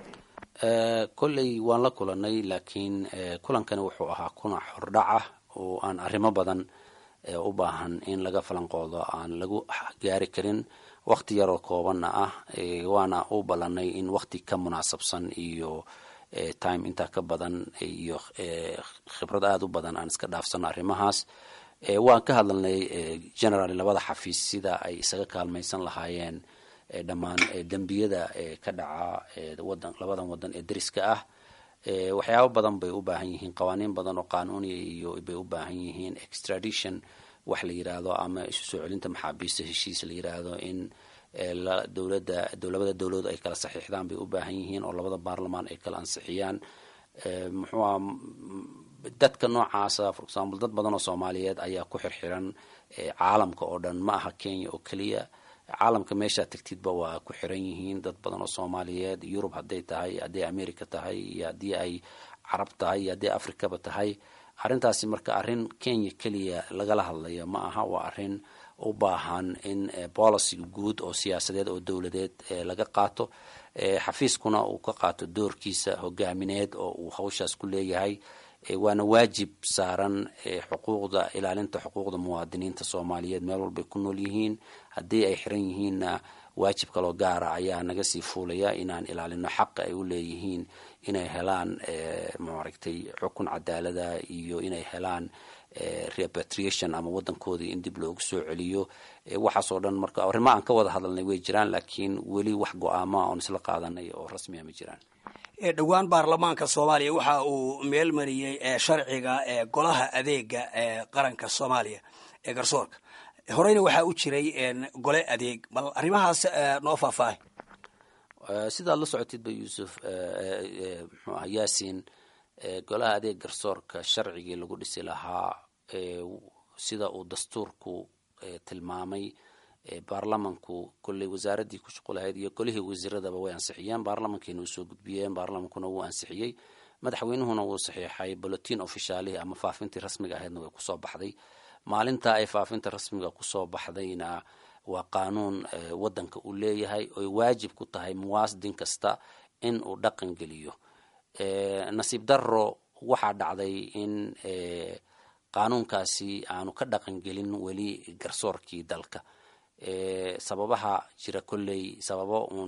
kolley waan la kulanay laakiin kulankani wuxuu ahaa kuna xordhac ah oo aan arrimo badan u baahan in laga falanqoodo aan lagu gaari karin wakti yaroo koobanna ah waana u ballanay in wakti ka munaasabsan iyo time intaa ka badan iyo khibrad aada u badan aan iska dhaafsano arrimahaas waan ka hadlalnay generally labada xafiis sida ay isaga kaalmaysan lahaayeen dhammaan dembiyada ka dhaca wadan labadan wadan ee deriska ah waxyaabo badan bay u baahan yihiin qawaaniin badan oo qaanuuniya iyo bay u baahan yihiin extradition wax la yiraahdo ama isu soo celinta maxaabiista heshiis la yiraahdo in dowladda labada dowladood ay kala saxiixdaan bay u baahan yihiin oo labada baarlamaan ay kala ansixiyaan muxuuha dadka noocaasa for example dad badan oo soomaaliyeed ayaa ku xirxiran caalamka oo dhan ma aha kenya oo keliya caalamka meeshaa tagtidba waa ku xiran yihiin dad badan oo soomaaliyeed yurub hadday tahay hadday america tahay iyo haddii ay carab tahay iyo haddii africaba tahay arrintaasi marka arrin kenya keliya lagala hadlayo ma aha waa arrin u baahan in policy guud oo siyaasadeed oo dowladeed laga qaato xafiiskuna uu ka qaato doorkiisa hogaamineed oo uu hawshaas ku leeyahay waana waajib saaran xuquuqda ilaalinta xuquuqda muwaadiniinta soomaaliyeed meel walbay ku nool yihiin haddii ay xiran yihiinna waajib kaloo gaara ayaa naga sii fuulaya inaan ilaalino xaqa ay u leeyihiin inay helaan maaragtay xukun cadaalada iyo inay helaan repatriation ama wadankoodii in dib loogu soo celiyo waxaasoo dhan marka arrimo aan ka wada hadalnay way jiraan laakiin weli wax go-aama oon isla qaadanay oo rasmiya ma jiraan dhowaan baarlamaanka soomaaliya waxa uu meel mariyey sharciga golaha adeega ee qaranka soomaaliya ee garsoorka horeyna waxaa u jiray gole adeeg bal arrimahaas noo faahfaahay sidaad la socotidba yuusuf mxuu aha yaasiin golaha adeeg garsoorka sharcigii lagu dhisi lahaa sida uu dastuurku tilmaamay baarlamanku kolley wasaaraddii ku shuqulahayd iyo golihii wasiiradaba way ansixiyeen baarlamankiina u soo gudbiyeen baarlamankuna wuu ansixiyey madaxweynuhuna wuu saxiixay bolotin ofishaalihi ama faafintii rasmiga ahaydna way kusoo baxday maalinta ay faafinta rasmiga kusoo baxdayna waa qaanuun wadanka uu leeyahay oy waajib ku tahay muwaadin kasta in uu dhaqan geliyo nasiib daro waxaa dhacday in qaanuunkaasi aanu ka dhaqan gelin weli garsoorkii dalka sababaha jira kolley sababo uun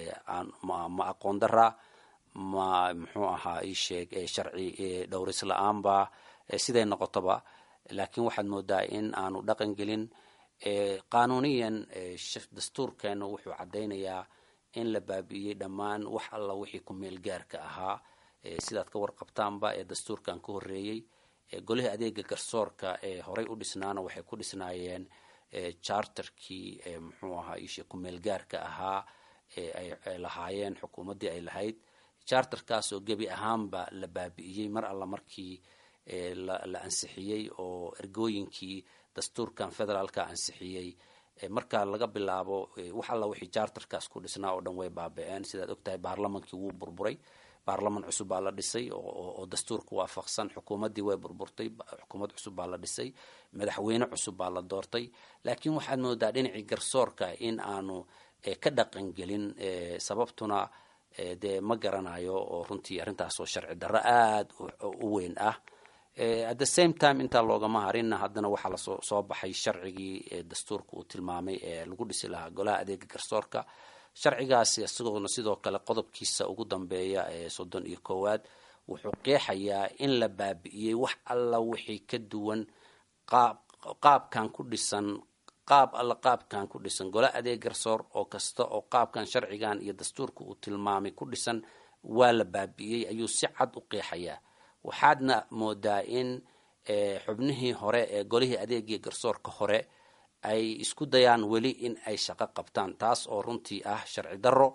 ma aqoon daraa ma muxuu ahaa isheeg sharci dhowris la-aanba siday noqotoba laakiin waxaad moodaa in aanu dhaqan gelin qaanuuniyan dastuurkeena wuxuu caddaynayaa in la baabi'iyey dhammaan wax alla wixii ku meel gaarka ahaa sidaad ka warqabtaanba ee dastuurkan ka horreeyey golihii adeega garsoorka ee horey u dhisnaana waxay ku dhisnaayeen charterkii muxuu ahaa ishe ku meel gaarka ahaa ay lahaayeen xukuumaddii ay lahayd charterkaasoo gebi ahaanba la baabi'iyey mar alla markii la ansixiyey oo ergooyinkii dastuurkan federaalka ansixiyey marka laga bilaabo wax alla wixii charterkaas ku dhisnaa oo dhan way baaba-een sidaad ogtahay baarlamankii wuu burburay baarlaman cusub baa la dhisay oo dastuurka waafaqsan xukuumaddii way burburtay xukuumad cusub baa la dhisay madaxweyne cusub baa la doortay laakiin waxaad moodaa dhinacii garsoorka in aanu ka dhaqan gelin sababtuna dee ma garanayo oo runtii arrintaasoo sharci darro aada u weyn ah at the same time intaa loogama harinna haddana waxaa lasoo soo baxay sharcigii dastuurka uu tilmaamay ee lagu dhisi lahaa golaha adeega garsoorka sharcigaasi isagoona sidoo kale qodobkiisa ugu dambeeya ee soddon iyo koowaad wuxuu qeexayaa in la baabi'iyey wax alla wixii ka duwan qaab qaabkan ku dhisan qaab alla qaabkan ku dhisan gola adeeg garsoor oo kasta oo qaabkan sharcigan iyo dastuurka uu tilmaamay ku dhisan waa la baabi'iyey ayuu si cad u qeexayaa waxaadna moodaa in xubnihii hore ee golihii adeegii garsoorka hore ay isku dayaan weli in ay shaqo qabtaan taas oo runtii ah sharci darro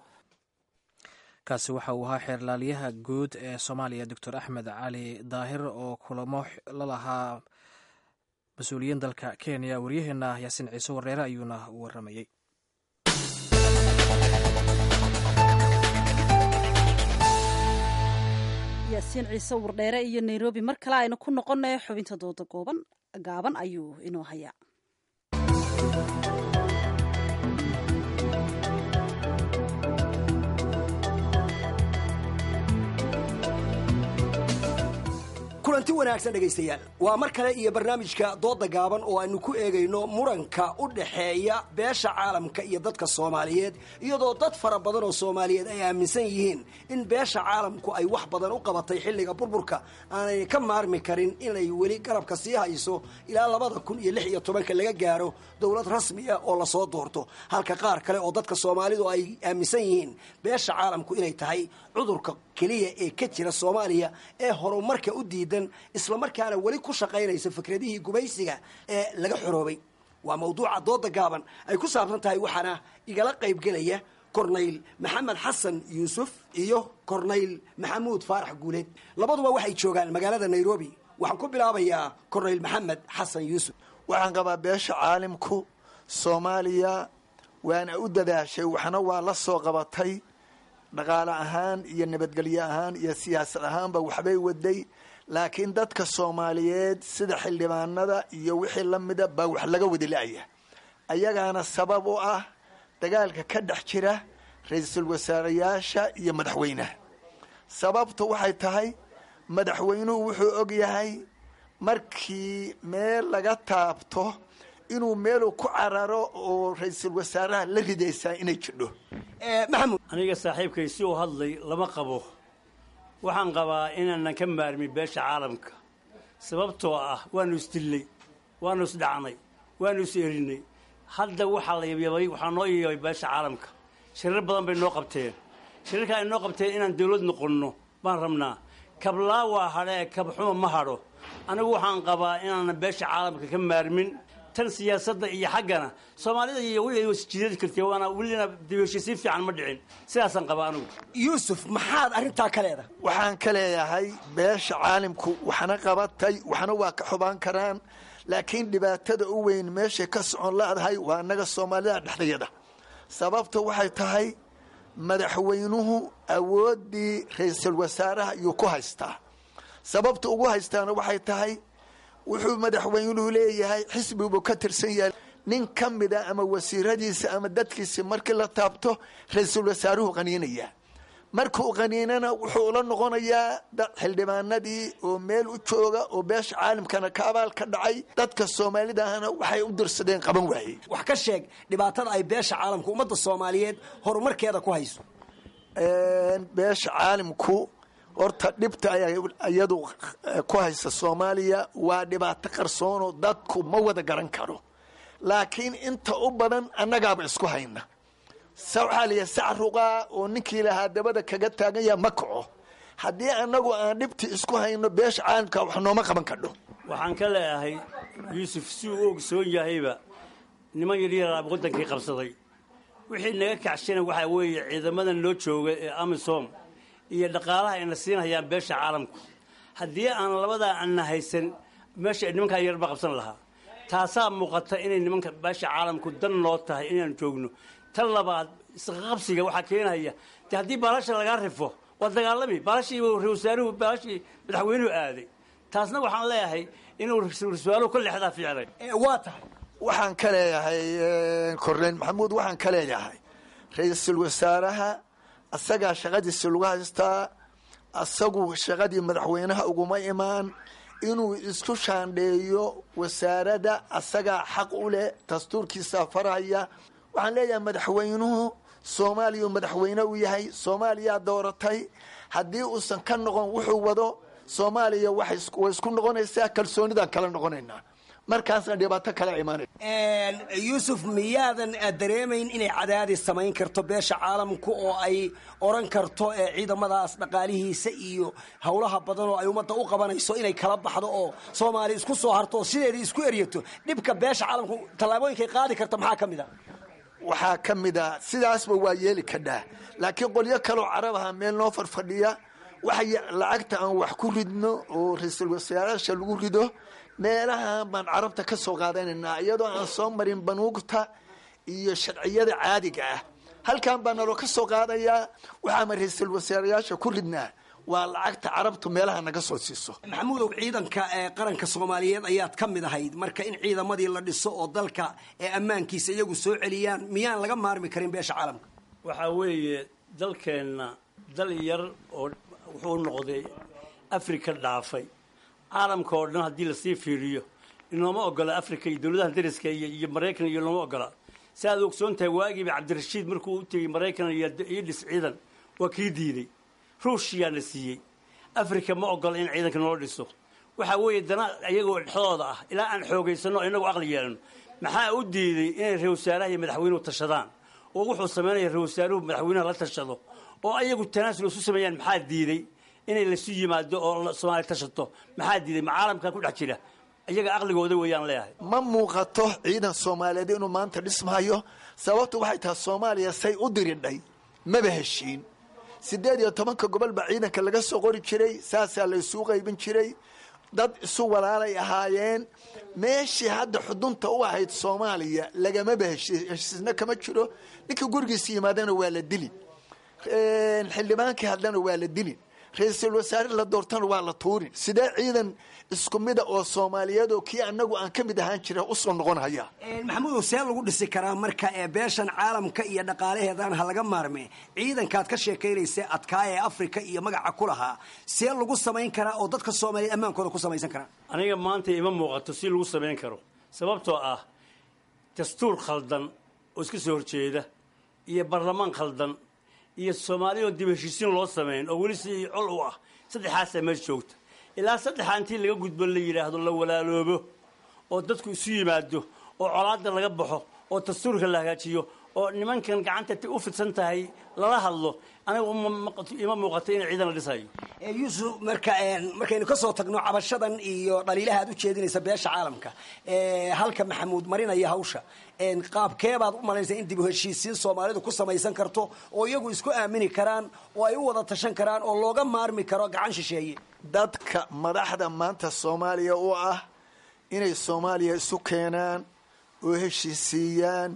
kaasi waxa uu ahaa xeerlaaliyaha guud ee soomaaliya doctor axmed cali daahir oo kulamo la lahaa mas-uuliyiin dalka kenya waryaheena yaasiin ciise wareere ayuuna waramayey yaasiin ciise wardheere iyo nairobi mar kale aynu ku noqonay xubinta dooda gooban gaaban ayuu inoo hayaa kulanti wanaagsan dhegaystayaal waa mar kale iyo barnaamijka dooda gaaban oo aynu ku eegayno muranka u dhaxeeya beesha caalamka iyo dadka soomaaliyeed iyadoo dad fara badan oo soomaaliyeed ay aaminsan yihiin in beesha caalamku ay wax badan u qabatay xilliga burburka aanay ka maarmi karin inay weli garabka sii hayso ilaa labada kun iyo lix iyo tobanka laga gaaro dowlad rasmi ah oo lasoo doorto halka qaar kale oo dadka soomaalidu ay aaminsan yihiin beesha caalamku inay tahay cudurka keliya ee ka jira soomaaliya ee horumarka u diidan islamarkaana weli ku shaqaynaysa fikradihii gumaysiga ee laga xoroobay waa mawduuca dooda gaaban ay ku saabsan tahay waxaana igala qaybgelaya kornayl maxamed xasan yuusuf iyo kornayl maxamuud faarax guuleed labaduba waxay joogaan magaalada nairobi waxaan ku bilaabayaa kornayl maxamed xasan yuusuf waxaan qabaa beesha caalimku soomaaliya waana u dadaashay waxna waa la soo qabatay dhaqaale ahaan iyo nabadgelyo ahaan iyo siyaasad ahaanba waxbay waday laakiin dadka soomaaliyeed sida xildhibaanada iyo wixii la mida baa wax laga wadi la-ya ayagaana sabab u ah dagaalka ka dhex jira ra-iisul wasaareyaasha iyo madaxweynaha sababtu waxay tahay madaxweynuhu wuxuu og yahay markii meel laga taabto inuu meeluu ku cararo oo ra-iisul wasaaraha la ridaysaa inay jidho maxamud aniga saaxiibkay si uu hadlay lama qabo waxaan qabaa inaanan ka maarmin beesha caalamka sababtoo ah waanu isdillay waanu isdhacnay waanu is erinay hadda waxaa la yabyabay waxaa noo yabyabay beesha caalamka shirar badan bay noo qabteen shirarka ay noo qabteen inaan dawlad noqonno baan rabnaa kablaa waa hadhee kabxuma ma hadho anigu waxaan qabaa inaanan beesha caalamka ka maarmin tan siyaasadda iyo xaggana soomaalida iyo weli wasjiidadi kartay waana welina dibesho si fiican ma dhicin sidaasaan qabaa anigu yuusuf maxaad arrintaa ka leedahay waxaan ka leeyahay beesha caalimku waxna qabatay waxna waa ka xubaan karaan laakiin dhibaatada u weyn meeshay ka socon la-dahay waa annaga soomaalida dhexdayada sababta waxay tahay madaxweynuhu awooddii ra-iisul wasaaraha ayuu ku haystaa sababta ugu haystaana waxay tahay wuxuu madaxweynuhu leeyahay xisbiguu ka tirsan yahay nin ka mida ama wasiiradiisa ama dadkiisi markii la taabto ra-iisul wasaaruhu qaniinaya markuu qaniinana wuxuu ula noqonayaa xildhibaanadii oo meel u jooga oo beesha caalamkana ka abaal ka dhacay dadka soomaalida ahna waxay u dirsadeen qaban waayey wax ka sheeg dhibaatada ay beesha caalamka ummadda soomaaliyeed horumarkeeda ku hayso beesha caalimku horta dhibta ay iyadu ku haysa soomaaliya waa dhibaato qarsoonoo dadku ma wada garan karo laakiin inta u badan annagaaba isku hayna waxaa laya sacruqaa oo ninkii lahaa dabada kaga taaganya ma kaco haddii annagu aan dhibti isku hayno beesha caalamka wax nooma qaban kadho waxaan ka leeyahay yuusuf si uu ogsoon yahayba niman yaryara waddankii qabsaday wixii naga kacshana waxaa weeye ciidamadan loo jooga ee amisom iyo dhaqaalaha ayna siinhayaan beesha caalamku haddii aan labadaa anna haysan meesha nimankaa yarba qabsan lahaa taasaa muuqata inay nimanka beesha caalamku dan noo tahay inaan joogno tan labaad isqaqabsiga waxaa keenaya de haddii baalasha lagaa rifo waa dagaalami baalashii ra-wasaaruhu baalashii madaxweynuhu aaday taasna waxaan leeyahay inuu ra-wasaaruhu ka leexdaa ficlay waa tahay waxaan ka leeyahay korneyl maxamuud waxaan ka leeyahay ra-iisul wasaaraha asagaa shaqadiisi lagu haystaa asagu shaqadii madaxweynaha uguma imaan inuu isku shaandheeyo wasaaradda asagaa xaq u leh dastuurkiisaa faraya waxaan leeyahay madaxweynuhu soomaaliya madaxweyne u yahay soomaaliyaa dooratay haddii uusan ka noqon wuxuu wado soomaaliya way isku noqonaysaa kalsoonidaan kala noqonaynaa markaasna dhibaato kala imaanay yuusuf miyaadan dareemayn inay cadaadis samayn karto beesha caalamku oo ay oran karto ciidamadaas dhaqaalihiisa iyo howlaha badan oo ay ummadda u qabanayso inay kala baxdo oo soomaaliya isku soo harto oo sideedii isku eryato dhibka beesha caalamku tallaabooyinkay qaadi karta maxaa ka mid a waxaa ka mid a sidaasba waa yeeli kadhaa laakiin qolyo kaloo carabaha meel noo farfadhiya waxay lacagta aan wax ku ridno oo ra-iisul wasaaraasha lagu rido meelahan baan carabta ka soo qaadanaynaa iyadoo aan soo marin banuugta iyo sharciyada caadiga ah halkan baa naloo ka soo qaadayaa waxaama ra-iisul wasaarayaasha ku ridnaa waa lacagta carabtu meelaha naga soo siiso maxamuudow ciidanka ee qaranka soomaaliyeed ayaad ka mid ahayd marka in ciidamadii la dhiso oo dalka ee ammaankiisa iyagu soo celiyaan miyaan laga maarmi karin beesha caalamka waxaa weeye dalkeenna dal yar oo wuxuu noqday afrika dhaafay caalamka oo dhan haddii lasii fiiriyo inooma ogola africa iyo dowladaha dariska iyo iyo maraykan iyo nooma ogola si aad ogsoon tahay waagiiba cabdirashiid markuu u tegey maraykan iyo dhis ciidan waa kii diiday ruushyaa la siiyey africa ma ogola in ciidanka noo dhiso waxaa weeye dana iyagoo dhexdooda ah ilaa aan xoogaysano inagu aqli yeelano maxaa u diiday inay ra-wasaaraha iyo madaxweynuhu tashadaan oo wuxuu samaynaya ra-wasaaruhu madaxweynaha la tashado oo ayagu tanaasul isu sameeyaan maxaa diiday inay lasu yimaado oo soomaaliya tashato maxaa diiday ma caalamka ku dhex jira iyaga aqligooda weeyaan leeyahay ma muuqato ciidan soomaaliyeed inuu maanta dhismayo sababtu waxay tahay soomaaliya say u diridhay maba heshiin siddeed iyo tobanka gobol baa ciidanka laga soo qori jiray saasaa la isuu qaybin jiray dad isu walaalay ahaayeen meeshii hadda xudunta u ahayd soomaaliya lagamaba heshii heshiisna kama jiro ninkii gurigiisa yimaadana waa la dili xildhibaankii hadlana waa la dilin ra-iisul wasaare la doortana waa la tuurin sidee ciidan isku mida oo soomaaliyeed oo kii anagu aan ka mid ahaan jira usoo noqon haya maxamuudow see lagu dhisi karaa marka ee beeshan caalamka iyo dhaqaalaheedan ha laga maarme ciidankaad ka sheekaynaysa adkaa ee afrika iyo magaca ku lahaa see lagu samayn karaa oo dadka soomaaliyeed ammaankooda ku samaysan karaa aniga maanta ima muuqato si lagu samayn karo sababtoo ah dastuur khaldan oo iska soo horjeeda iyo baarlamaan khaldan iyo soomaaliya oo dib heshiisiin loo samayn oo weli si col u ah saddexaasaa meesha joogta ilaa saddexaa intii laga gudbo la yidhaahdo la walaaloobo oo dadku isu yimaado oo colaada laga baxo oo dastuurka la hagaajiyo oo nimankan gacanta u fidsan tahay lala hadlo aniga ima muuqato in ciidan la dhisayo yuusuf marka markaynu ka soo tagno cabashadan iyo dhaliilaha aad u jeedinaysa beesha caalamka halka maxamuud marinaya hawsha qaabkeebaad u malaysa in dib u heshiisiin soomaalidu ku samaysan karto oo iyagu isku aamini karaan oo ay u wada tashan karaan oo looga maarmi karo gacan shisheeye dadka madaxda maanta soomaaliya u ah inay soomaaliya isu keenaan oo heshiisiiyaan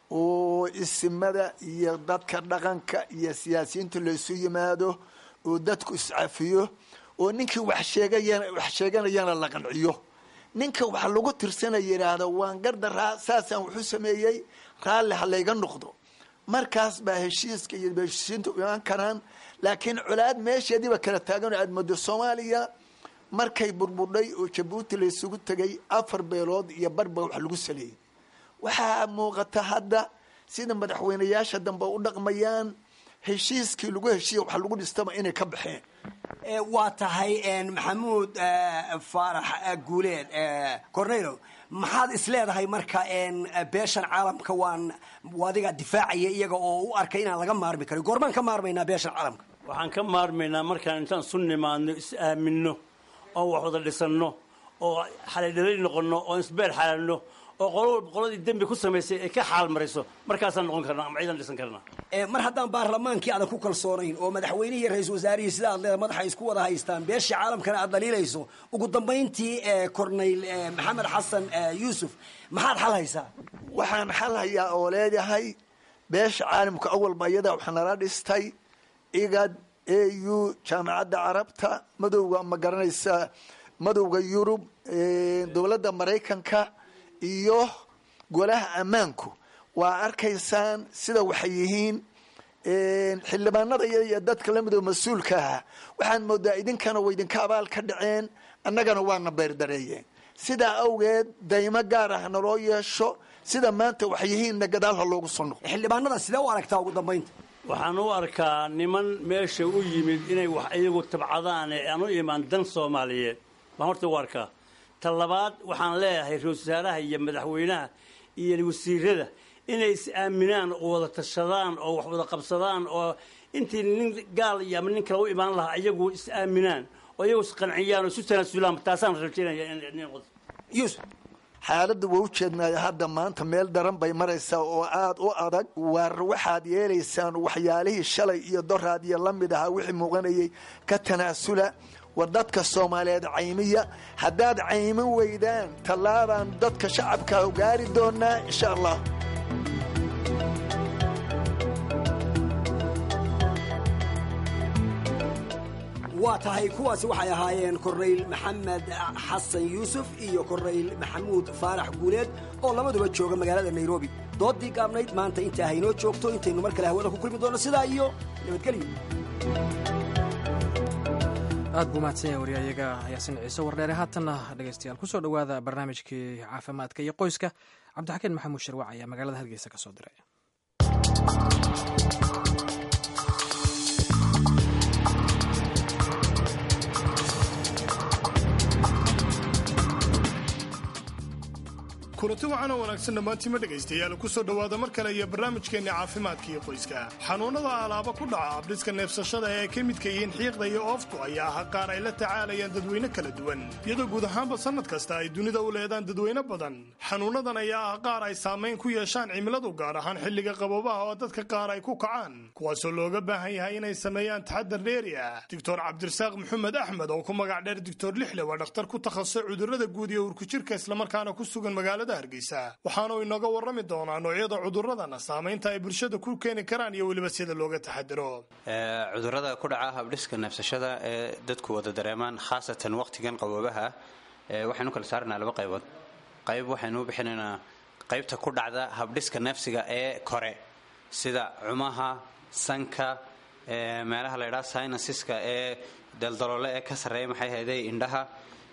oo isimada iyo dadka dhaqanka iyo siyaasiyiinta la isu yimaado oo dadku iscafiyo oo ninkii wax sheegayana wax sheeganayana la qanciyo ninka wax lagu tirsana yidhaahdo waan gardaraa saasaan waxu sameeyey raalli ha layga noqdo markaas baa heshiiska iyo heshiisiinta u imaan karaan laakiin colaad meesheediiba kala taagan oo aad moodo soomaaliya markay burburdhay oo jabuuti la isugu tegay afar beelood iyo barba wax lagu saleeyey waxaa muuqata hadda sida madaxweynayaasha dambe u dhaqmayaan heshiiskii lagu heshiiya wax lagu dhistaba inay ka baxeen waa tahay maxamuud faarax guuleed cornelo maxaad isleedahay marka beeshan caalamka waan adiga difaacaya iyaga oo u arkay inaan laga maarmi karin goormaan ka maarmaynaa beeshan caalamka waxaan ka maarmaynaa markaan intaan isu nimaadno is aaminno oo wax wada dhisanno oo xalidhalay noqonno oo isbeer xalaalno oo qolo qoladii dembi ku samaysay ay ka xaal mariso markaasaan noqon karnaa ama ciidan dhisan karnaa mar haddaan baarlamaankii aadan ku kalsoonayn oo madaxweynihii iyo ra-isul wasaarihii sida aad leedahay madaxa isku wada haystaan beeshii caalamkana aad dhaliilayso ugu dambayntii corneyl maxamed xasan yuusuf maxaad xal haysaa waxaan xal hayaa oo leedahay beesha caalamka awalba iyadaa wax nala dhistay igad a u jaamacadda carabta madowga ma garanaysa madowga yurub dowladda maraykanka iyo golaha ammaanku waa arkaysaan sida waxay yihiin xildhibaanada iyo dadka lamid oo mas-uulka ah waxaad moodaa idinkana way idinka abaal ka dhaceen annagana waana beerdareeyeen sidaa awgeed daymo gaar ah naloo yeesho sida maanta waxay yihiinna gadaalha loogu soo noqo xildhibaanada sidee u aragtaa ugu dambaynta waxaan u arkaa niman meesha u yimid inay wax iyagu tabcadaan ee aan u imaan dan soomaaliyeed baan horta u arkaa ta labaad waxaan leeyahay ra-isul wasaaraha iyo madaxweynaha iyo wasiirada inay is aaminaan oo wada tashadaan oo wax wada qabsadaan oo intii nin gaal iyo ama nin kale u imaan lahaa iyagu is aaminaan oo iyagu isqanciyaan oo isu tanaasulaan taasaan rajaynaya yuusuf xaaladda waa u jeednaayo hadda maanta meel daran bay maraysaa oo aada u adag waar waxaad yeelaysaan waxyaalihii shalay iyo doraad iyo la mid ahaa wixii muuqanayay ka tanaasula war dadka soomaaliyeed caymiya haddaad caymin weydaan tallaabaan dadka shacabka gaari doonaa insha allah waa tahay kuwaasi waxay ahaayeen korneyl maxamed xasan yuusuf iyo korneyl maxamuud faarax guuleed oo labaduba jooga magaalada nairobi doodii gaabnayd maanta inta haynoo joogto intaynu mar kale hawada ku kulmi doono sidaa iyo nabadgelyo aad buu mahadsan yahay waryayaga yaasin ciise wardheere haatanna dhegeystayaal kusoo dhowaada barnaamijkii caafimaadka iyo qoyska cabdixakiin maxamuud sharwac ayaa magaalada hargeysa ka soo diray kulanti wacan oo wanaagsan dhammaantiima dhegaystayaal ku soo dhowaada mar kale iyo barnaamijkeenna caafimaadka iyo qoyska xanuunnada alaaba ku dhaca abdhiska neefsashada ee ay ka midka yihiin xiiqda iyo ooftu ayaa ah qaar ay la tacaalayaan dadweyne kala duwan iyadoo guud ahaanba sannad kasta ay dunida u leedaan dadweyne badan xanuunnadan ayaa ah qaar ay saamayn ku yeeshaan cimiladu gaar ahaan xilliga qaboobaha oo dadka qaar ay ku kacaan kuwaasoo looga baahan yahay inay sameeyaan taxadar dheeri ah doctor cabdirasaaq maxamed axmed oo ku magac dheer doctor lixle waa dhakhtar ku takhasusay cudurrada guud iyo urkujirka islamarkaana ku sugan magaalada hargeysa waxaanu inooga warrami doonaa noocyada cudurradana saamaynta ay bulshada ku keeni karaan iyo weliba sida looga taxadiro cudurrada ku dhaca habdhiska neefsashada ee dadku wada dareemaan khaasatan waqtigan qaboobaha waxaynu kala saarnaa laba qaybood qayb waxaynu u bixinaynaa qaybta ku dhacda habdhiska neefsiga ee kore sida cumaha sanka meelaha la ydhaha synassiska ee daldaloole ee ka sarreeya maxay hayday indhaha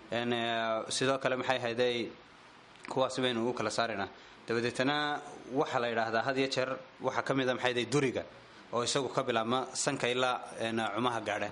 sidoo kale maxay hayday kuwaas baynu ugu kala saaraynaa dabadeetana waxaa la yidhaahdaa had iyo jeer waxaa ka mid a maxay hayday duriga oo isagu ka bilaabma sanka ilaa cumaha gaadha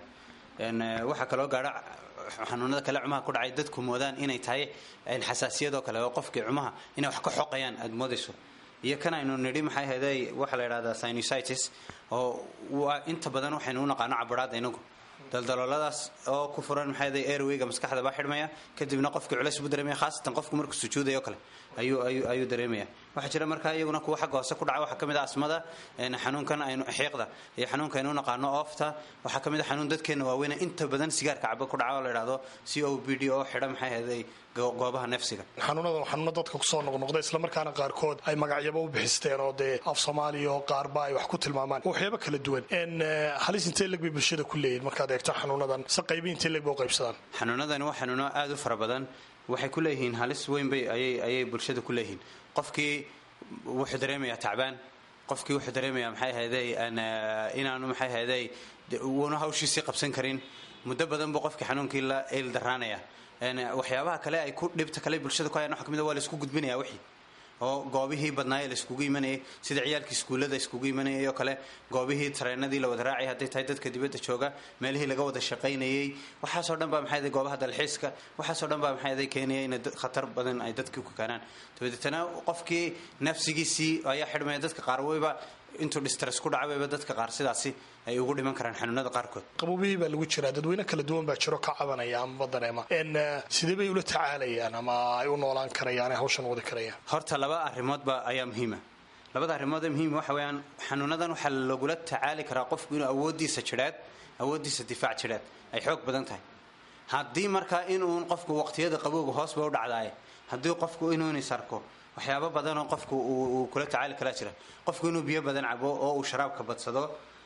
waxaa kaloo gaadha xanuunada kale cumaha ku dhacay dadku moodaan inay tahay xasaasiyadoo kale oo qofkii cumaha inay wax ka xoqayaan aad moodayso iyo kan aynu nidhi maxay hayday waxaa la yidhahdaa sinusitis oo waa inta badan waxaynu u naqaano cabaraada inagu daldalooladaas oo ku furan maxay hayday airwayga maskaxda baa xidhmaya kadibna qofkii culays buu dareemaya khaasatan qofku markuu sujuudayo kale ayuu ayuu ayuu dareemaya waxaa jira markaa iyaguna kuwa xagga hoose ku dhaca waxaa ka mid ah asmada xanuunkan aynu xiiqda iyo xanuunka aynu u naqaano oofta waxaa ka mid ah xanuun dadkeena waaweyne inta badan sigaarka caba ku dhaca oo la yidhahdo c o b d oo xidha maxay hayday goobaha neefsiga xanuunada waa xanuuno dadka kusoo noqnoqda islamarkaana qaarkood ay magacyaba u bixisteen oo dee af soomaaliya oo qaarba ay wax ku tilmaamaan waxyaaba kala duwan halis intee leg bay bulshada ku leeyihin markaad eegto xanuunadan se qaybi intee leg ba u qaybsadaan xanuunadani waa xanuuno aada u fara badan waxay ku leeyihiin halis weyn bay ayay ayay bulshada ku leeyihiin qofkii wuxuu dareemayaa tacbaan qofkii wuxuu dareemayaa maxay hayday inaanu maxay hayday wuuna hawshiisii qabsan karin muddo badan buu qofkii xanuunkii la eel daraanaya waxyaabaha kale ay ku dhibta kale bulshada ku hayaan waxa kamid waa la isku gudbinaya wixii oo goobihii badnaayee la iskugu imanayay sida ciyaalkii iskuullada iskugu imanayay oo kale goobihii tareenadii la wada raacay hadday tahay dadka dibadda jooga meelihii laga wada shaqaynayay waxaasoo dhan baa maxay goobaha dalxiiska waxaasoo dhan baa maxay keenaya in khatar badan ay dadkii ku keenaan dabadeetana qofkii nafsigiisii ayaa xidhmaya dadka qaar weyba intuu distress ku dhacayba dadka qaar sidaasi ay ugu dhiman karaan xanuunada qaarkood qaboobihii baa lagu jiraa dadweyne kala duwan baa jiro ka cabanaya amaba dareema sidee bay ula tacaalayaan ama ay u noolaan karayaan ay hawshan wadi karayaan horta laba arrimoodba ayaa muhiima labada arrimood ee muhiima waxa weeyaan xanuunadan waxaa lagula tacaali karaa qofku inuu awooddiisa jidheed awooddiisa difaac jidheed ay xoog badan tahay haddii markaa inuun qofku waqtiyada qabowga hoos ba u dhacdaaye haddii qofku inuun is arko waxyaabo badanoo qofku uu kula tacaali karaa jira qofku inuu biyo badan cabo oo uu sharaabka badsado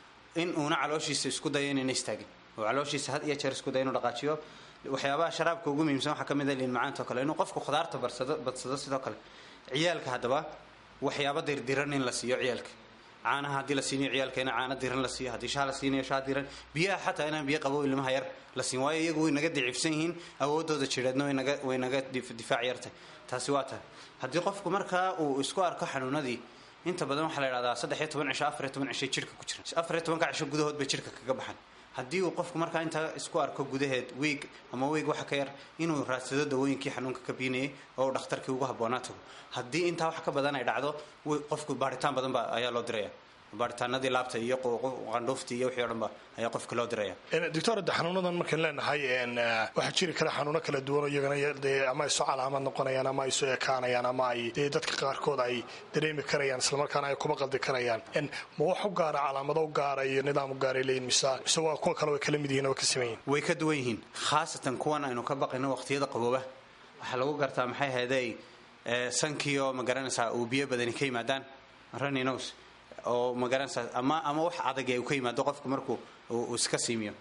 in uuna calooshiisa isku dayo inayna istaagin oo calooshiisa had iyo jeer isku dayo inuu dhaqaajiyo waxyaabaha sharaabka ugu muhiimsan waxaa ka mid ah liin macaanta oo kale inuu qofku khudaarta barsado badsado sidoo kale ciyaalka haddaba waxyaabo dirdiran in la siiyo ciyaalka caanaha haddii la siinayo ciyaalka ina caano diran la siiyo haddii shaha la siinayo shaha diran biyaha xataa inaan biyo qabo ilmaha yar la siin waayo iyagu way naga daciifsan yihiin awoodooda jireedna waynaga way naga difaac yartahay taasi waa tahay haddii qofku markaa uu isku arko xanuunadii inta badan waxaa la yidhahdaa saddex iyo toban cisho afar iyo toban cishay jidhka ku jira afar iyo tobanka cisho gudahood bay jidhka kaga baxan haddii uu qofku markaa intaa isku arko gudaheed wiig ama wiig waxa ka yar inuu raadsado dawooyinkii xanuunka ka biinayay oo uu dhakhtarkii ugu habboonaa tago haddii intaa wax ka badan ay dhacdo qofku baaritaan badan ba ayaa loo diraya baaritaanadii laabta iyo qandhuuftii iyo wixii o dhan ba ayaa qofka loo diraya doctor de xanuunadan markaan leenahay waxaa jiri kara xanuuno kala duwan oo iyagana dee ama ay soo calaamad noqonayaan ama ay soo ekaanayaan ama ay dee dadka qaarkood ay dareemi karayaan islamarkaana ay kuma qaldi karayaan ma wax u gaara calaamado u gaara iyo nidaam u gaaray leeyihin mise mise waa kuwa kale way kala mid yihiin oo ka siman yihin way ka duwan yihiin khaasatan kuwan aynu ka baqayno waqtiyada qabooba waxaa lagu gartaa maxay hayday sankiioo ma garanaysaa uu biyo badani ka yimaadaan runnynos oo magaranaysaa ama ama wax adag uu ka yimaado qofku markuu uu iska siimiyo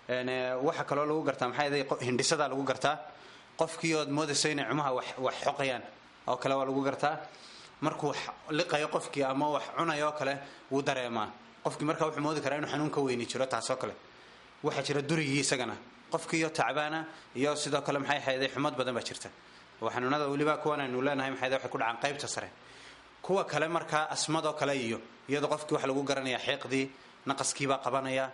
waxaa kaloo lagu gartaa maxay ahayd hindhisadaa lagu gartaa qofkii ood moodayso inay cumaha wax wax xoqayaan oo kale waa lagu gartaa markuu wax liqayo qofkii ama wax cunayo oo kale wuu dareemaa qofkii markaa wuxuu moodi karaa inuu xanuun ka weyni jiro taasoo kale waxaa jira durigii isagana qofkiiyo tacbaana iyo sidoo kale maxay ahayday xumad badan baa jirta oo xanuunada weliba kuwan aynu leenahay maxay waxay ku dhacaan qaybta sare kuwa kale markaa asmadoo kale iyo iyadoo qofkii waxa lagu garanaya xiiqdii naqaskiibaa qabanaya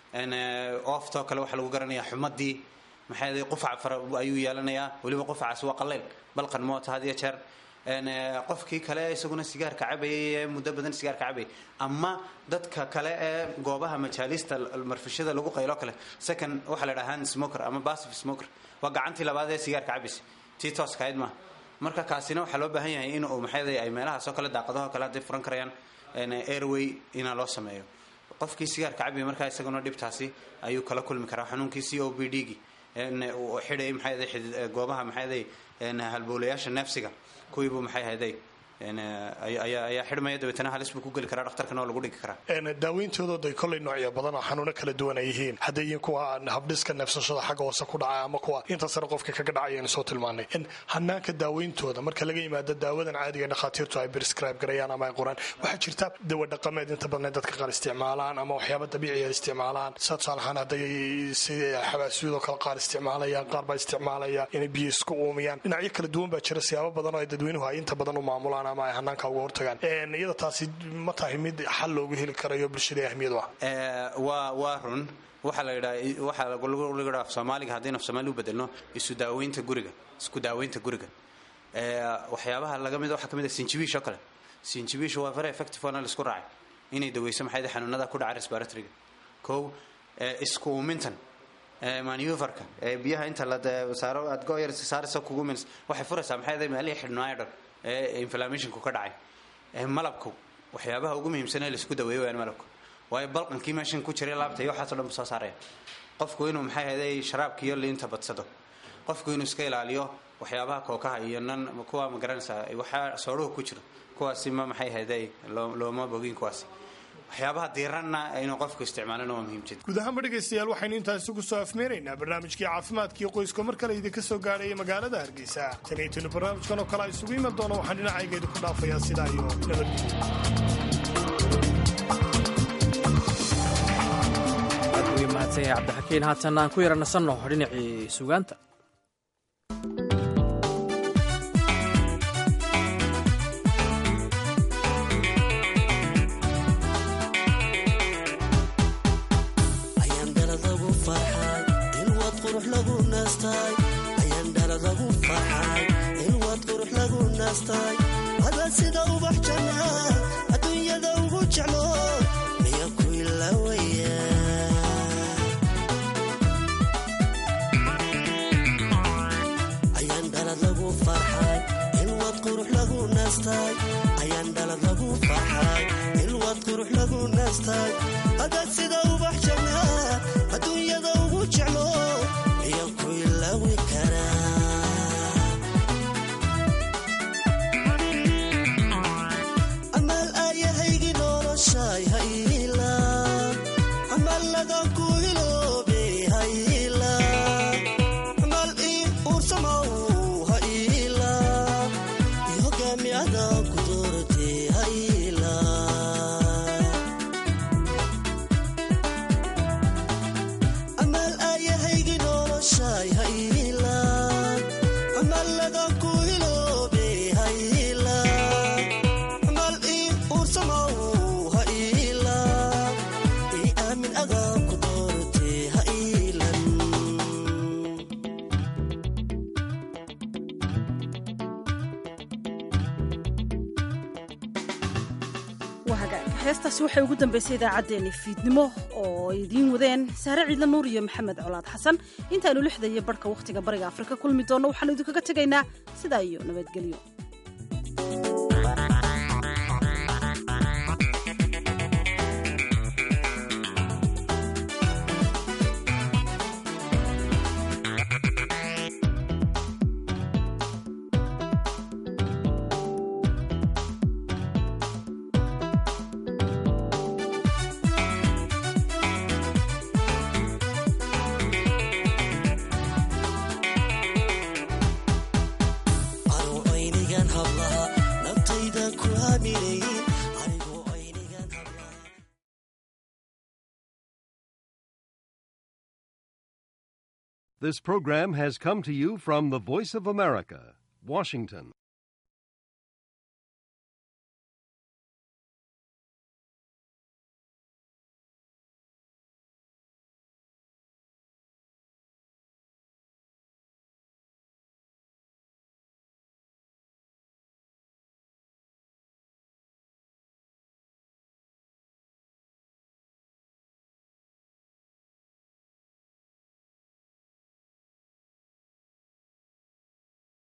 ooftoo kale waxaa lagu garanaya xumadii maxay qufac fara ayuu yeelanayaa weliba qufacaas waa qaleyl balqan moota had iyo jeer een, ee, qofkii kale isaguna sigaarka cabayay ee muddo badan sigaarka cabayay ama dadka kale ee goobaha majaalista marfishada lagu qaylo kale second waxaa la dhahaa hand smoker ama passive smoker waa gacantii labaad ee sigaarka cabaysa tii tooska ahayd maaha marka kaasina waxaa loo baahan yahay in uu maxay ay meelahaas oo kale daaqadaho kale hadday furan karayaan een, airway inaa loo sameeyo qofkii sigaarka cabaya markaa isaguna dhibtaasi ayuu kala kulmi karaa xanuunkii c o b d gi uu xidhay maxay ahaday xidid- ee, goobaha maxay ahaday een, halbowlayaasha neefsiga kuwiibuu maxay ahaday een, ay- ayaa ayaa xidhmaya dabeetana halis buu ku geli karaa dhakhtarkana oo lagu dhigi karaa Een, daaweyntooda ay kolley noocyo badan oo xanuuno kala duwan ay yihiin hadday yihiin kuwa habdhiska neefsashada xagga hoose ku dhaca ama kuwa inta sare qofka kaga dhacayaynu soo tilmaanay Een, hanaanka daaweyntooda marka laga yimaado daawadan caadiga dhakhaatiirtu ay prescribe garayaan ama ay qoraan waxaa jirta dawa dhaqameed inta badan dadka qaar isticmaalaan ama waxyaaba dabiiciya isticmaalaan sida tusaale ahaan hadday sida xabaasiyadoo kale qaar isticmaalayaan qaar baa isticmaalaya inay biyo isku uumiyaan dhinacyo kala duwan baa jira siyaabo badan oo ay dadweynuhu ay inta badan u maamulaan ama ay hanaanka uga hortagaan Een, iyada taasi ma tahay mid xal loogu heli karayo bulshada ahmiyad u ah Ee, waa waa run waxaa la yidhaha waxaa lagu lagu yidhaha af soomaaliga haddaynu af soomaali u bedelno isu daaweynta guriga isku daaweynta guriga Ee, waxyaabaha laga mid waxaa ka mid ah sinjibiish oo kale sinjibiish waa very effective waana la isku raacay inay daweyso maxay tahay xanuunada ku dhaca respiratoryga kow ee, isku uumintan ee, manuverka ee biyaha inta la de- saaro aad go yar saaraysa kugu mins waxay furaysaa maxay tahay meelihii xidhnaayo dhan ee inflammationku ka dhacay Ee, malabku waxyaabaha ugu muhiimsan ee laisku daweeyo wayaan malabku waayo balqankii meeshan ku jiray laabta iyo waxaasoo dhan buu soo saaraya qofku inuu maxay ahaday sharaabka iyo liinta badsado qofku inuu iska ilaaliyo waxyaabaha kookaha iyo nan kuwa ma garanaysaa waxaa soodhuhu ku jiro kuwaasi ma maxay ahaday loo- looma bogin kuwaasi waxyaabaha diiranna inuu qofku isticmaalana waa muhiim jid guud ahaanba dhegaystayaal waxaynu intaasi ku soo afmeeraynaa barnaamijkii caafimaadkii qoyska mar kale idinka soo gaadhaya magaalada hargeysa tanaytinu barnaamijkan oo kale a isugu iman doono waxaan dhinacayga idinku dhaafayaa sidaa iyo nabadgelyo aad uga mahadsan yahay cabdixakiin haatan aan ku yara nasanno dhinacii sugaanta ayaan dhaladagu farxay in waad qurux lagu naastay ayaan dhaladagu farxay in waad qurux lagu naastay adaa sida ubax janna adduunyada ugu jeclo miya ku ilawaya ayaan dhalad lagu farxay in waad qurux lagu naastay ayaan dhalad lagu farxay in waad qurux lagu naastay adaa sida ubax janna adduunyada ugu jeclo miya ku ilawi karaa amaal aayahaygi noloshay hayla amaaladan ku iloobe hayla amaal ii uursamow hayla i hogaamiyada ku doorte hayla amaal aayahaygi noloshay hayla amaaladan ku iloobe hayla amaal ii uursamow hayla ii aamin adaa ku doorte haylan waa hagaag heestaasi waxay ugu dambaysay idaacaddeenni fiidnimo oo ay idiin wadeen saare ciidla nuur iyo maxamed colaad xasan intaaynu lixda iyo barhka wakhtiga bariga afrika kulmi doonno waxaanu idinkaga tegaynaa sidaa iyo nabadgelyo anuu aynigan hablaha naftayda ku haminayn anigoo aynigan This program has come to you from the Voice of America, Washington.